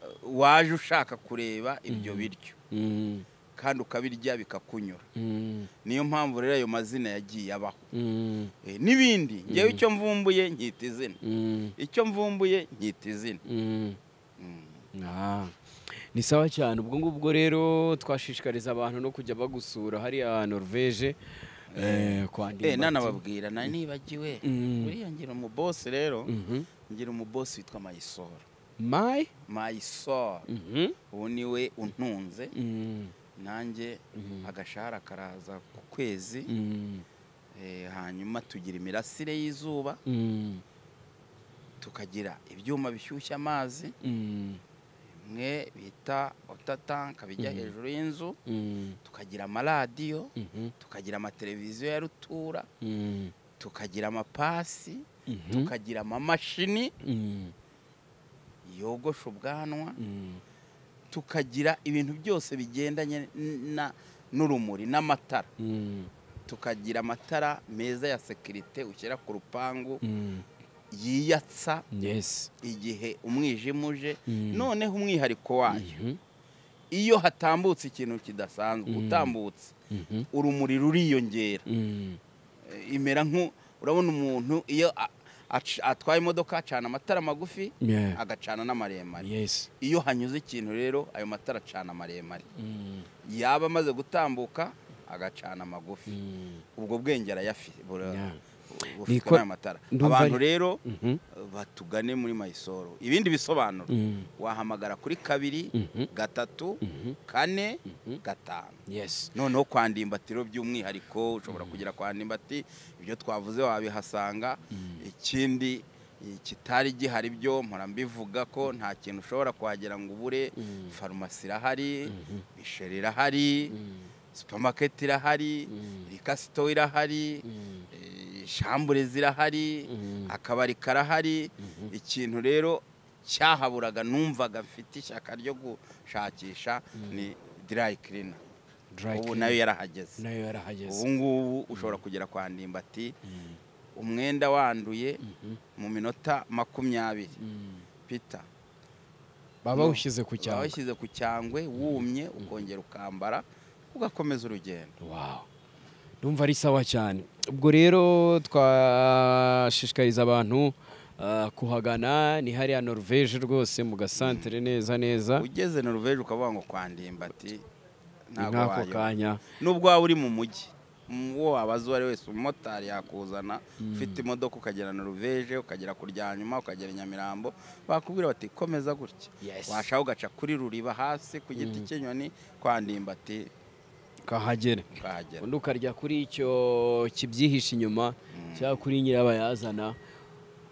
[SPEAKER 2] eh, waje ushaka kureba ibyo biryo
[SPEAKER 1] mm,
[SPEAKER 2] kandi ukabirya bikakunyura
[SPEAKER 1] mm,
[SPEAKER 2] niyo mpamvu rero ayo mazina yagiye abaho
[SPEAKER 1] mm,
[SPEAKER 2] Eh, n'ibindi ngewe icyo mvumbuye nkita izina
[SPEAKER 1] mm,
[SPEAKER 2] icyo mvumbuye nkita izina
[SPEAKER 1] mm.
[SPEAKER 2] Mm.
[SPEAKER 1] Ah, ni sawa cyane ubwo ngubwo rero twashishikariza abantu no kujya bagusura hariya norvege eh, kwa
[SPEAKER 2] Eh,
[SPEAKER 1] Ndimbati.
[SPEAKER 2] nanababwira nari nibagiwe
[SPEAKER 1] Mm.
[SPEAKER 2] buriya ngira umubosi rero
[SPEAKER 1] Mhm.
[SPEAKER 2] ngira umubosi witwa mayisoro
[SPEAKER 1] mai
[SPEAKER 2] mayisoro
[SPEAKER 1] Mhm.
[SPEAKER 2] ubu ni we untunze
[SPEAKER 1] Mm,
[SPEAKER 2] nanjye
[SPEAKER 1] Mhm.
[SPEAKER 2] agashahara karaza ku kwezi
[SPEAKER 1] mm,
[SPEAKER 2] eh, hanyuma tugira imirasire y'izuba
[SPEAKER 1] mm,
[SPEAKER 2] tukagira ibyuma bishyushya amazi
[SPEAKER 1] mm,
[SPEAKER 2] bimwe bita otatanka bijya hejuru y'inzu
[SPEAKER 1] mm,
[SPEAKER 2] tukagira amaradiyo
[SPEAKER 1] mhm,
[SPEAKER 2] tukagira amateleviziyo ya rutura
[SPEAKER 1] mm,
[SPEAKER 2] tukagira amapasi
[SPEAKER 1] mhm,
[SPEAKER 2] tukagira amamashini
[SPEAKER 1] mm,
[SPEAKER 2] yogosha ubwanwa
[SPEAKER 1] mm,
[SPEAKER 2] tukagira ibintu byose bigendanye n- na- n'urumuri n'amatara
[SPEAKER 1] Mm,
[SPEAKER 2] tukagira amatara meza ya sekirite ushyira ku rupangu
[SPEAKER 1] mm,
[SPEAKER 2] yiyatsa
[SPEAKER 1] yes
[SPEAKER 2] igihe umwijima uje
[SPEAKER 1] Mm.
[SPEAKER 2] noneho umwihariko wayo
[SPEAKER 1] Mhm,
[SPEAKER 2] iyo hatambutse ikintu kidasanzwe utambutse
[SPEAKER 1] mhm,
[SPEAKER 2] urumuri ruriyongera
[SPEAKER 1] mm,
[SPEAKER 2] Eh, imera nku urabona umuntu iyo a- ac- atwaye imodoka acana amatara magufi
[SPEAKER 1] yeah,
[SPEAKER 2] agacana n'amaremare
[SPEAKER 1] yes
[SPEAKER 2] iyo hanyuze ikintu rero ayo matara acana amaremare
[SPEAKER 1] mm,
[SPEAKER 2] yaba amaze gutambuka agacana amagufi
[SPEAKER 1] mm,
[SPEAKER 2] ubwo bwenge arayafite bura-
[SPEAKER 1] yeah.
[SPEAKER 2] bufite
[SPEAKER 1] Niko-
[SPEAKER 2] n'ayo matara
[SPEAKER 1] ndumva
[SPEAKER 2] abantu
[SPEAKER 1] ari-
[SPEAKER 2] rero
[SPEAKER 1] Mhm,
[SPEAKER 2] batugane muri mayisoro ibindi bisobanuro
[SPEAKER 1] mm,
[SPEAKER 2] wahamagara kuri kabiri
[SPEAKER 1] Mhm.
[SPEAKER 2] gatatu
[SPEAKER 1] mhm,
[SPEAKER 2] kane
[SPEAKER 1] Mhm.
[SPEAKER 2] gatanu
[SPEAKER 1] yes
[SPEAKER 2] noneho kwa ndimbatiro by'umwihariko ushobora kugera kwa ndimbati ibyo twavuze wabihasanga ikindi eh, kitari gihari byo mpora mbivuga ko nta kintu ushobora kuhagera ngo ubure farumasi irahari bisheri irahari supamaketi irahari rikasito irahari eh, shambure zirahari akabari karahari ikintu rero cyahaburaga numvaga mfite ishyaka ryo gushakisha ni dry cleaner
[SPEAKER 1] Dry
[SPEAKER 2] ubu
[SPEAKER 1] clean.
[SPEAKER 2] nayo yarahageze
[SPEAKER 1] nayo yarahageze
[SPEAKER 2] ubu ngubu ushobora kugera kwa ndimbati umwenda wanduye mu minota makumyabiri pita
[SPEAKER 1] baba bawushyize ku cyangwa
[SPEAKER 2] wawushyize ku cyangwe wumye ukongera ukambara ugakomeza urugendo
[SPEAKER 1] Wow. Ndumva ari sawa cyane. Ubwo rero twashishikariza abantu ah, kuhagana ni hariya Norvège rwose mu gasantere neza neza
[SPEAKER 2] ugeze noruveje ukavuga ngo kwa ndimbati
[SPEAKER 1] ni
[SPEAKER 2] ntabwo
[SPEAKER 1] nk'ako
[SPEAKER 2] wayoba
[SPEAKER 1] kanya.
[SPEAKER 2] nubwo waba uri mu mujyi mu- uwo wabaza uwo ari we wese umumotari yakuzana ufite imodoka ukagera noruveje ukagera kuryanyuma ukagera i nyamirambo bakubwira bati komeza gutya
[SPEAKER 1] Yes.
[SPEAKER 2] washaka ugaca kuri ruriba hasi ku giti cy'inyoni kwa ndimbati
[SPEAKER 1] Ukahagera.
[SPEAKER 2] ukahagera
[SPEAKER 1] Undi ukarya kuri icyo kibyihishe inyuma cyangwa kuri nyirabayazana.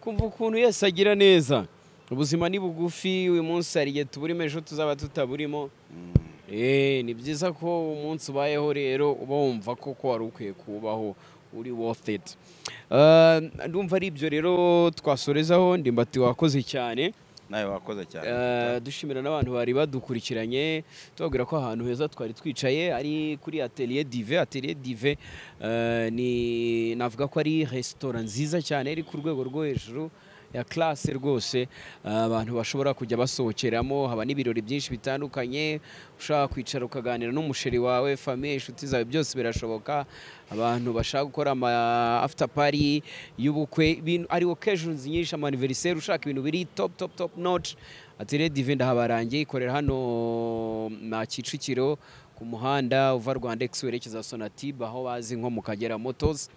[SPEAKER 1] Kumva ukuntu Yesu agira neza. Ubuzima ni bugufi uyu munsi hari igihe tuburimo ejo tuzaba tutaburimo.
[SPEAKER 2] Mm.
[SPEAKER 1] Eh, ni byiza ko umunsi ubayeho rero uba wumva ko ko wari ukwiye kubaho uri worth it Eh, ndumva ari ibyo rero twasorezaho ndimbati wakoze cyane
[SPEAKER 2] nawe wakoze cyane
[SPEAKER 1] Eh, dushimira n'abantu bari badukurikiranye tubabwira ko ahantu heza twari twicaye ari kuri atelier dive atelier dive eh, ni navuga ko ari resitora nziza cyane iri ku rwego rwo hejuru ya classe rwose eh, abantu bashobora kujya basohokeramo haba n'ibirori byinshi bitandukanye ushaka kwicara ukaganira n'umusheri wawe famiye inshuti zawe byose birashoboka abantu bashaka gukora ama after party y'ubukwe ibintu ari occasions nyinshi ama anniversaire ushaka ibintu biri top top top notch atire dive ndahabarangiye ikorera hano na Kicukiro ku muhanda uva Rwanda Ex werekeza Sonatube aho bazi nko mu Kagera Motors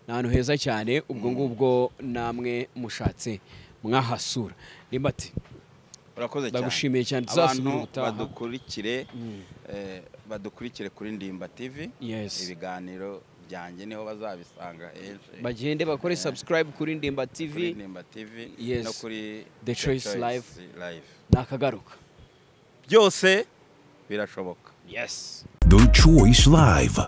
[SPEAKER 1] ni ahantu heza cyane ubwo ngubwo namwe mushatse mwahasura nimbati
[SPEAKER 2] urakoze cyane
[SPEAKER 1] ndagushimiye cyane
[SPEAKER 2] abantu
[SPEAKER 1] tuzasubira ubutaha
[SPEAKER 2] badukurikire eh, badukurikire kuri ndimba tv
[SPEAKER 1] yes
[SPEAKER 2] ibiganiro byanjye niho bazabisanga henshi
[SPEAKER 1] bagende bakore subscribe kuri ndimba tv
[SPEAKER 2] kuri ndimba tv
[SPEAKER 1] Yes.
[SPEAKER 2] no kuri
[SPEAKER 1] The Choice Live.
[SPEAKER 2] Live.
[SPEAKER 1] nakagaruka
[SPEAKER 2] byose birashoboka
[SPEAKER 1] yes
[SPEAKER 3] The Choice Live.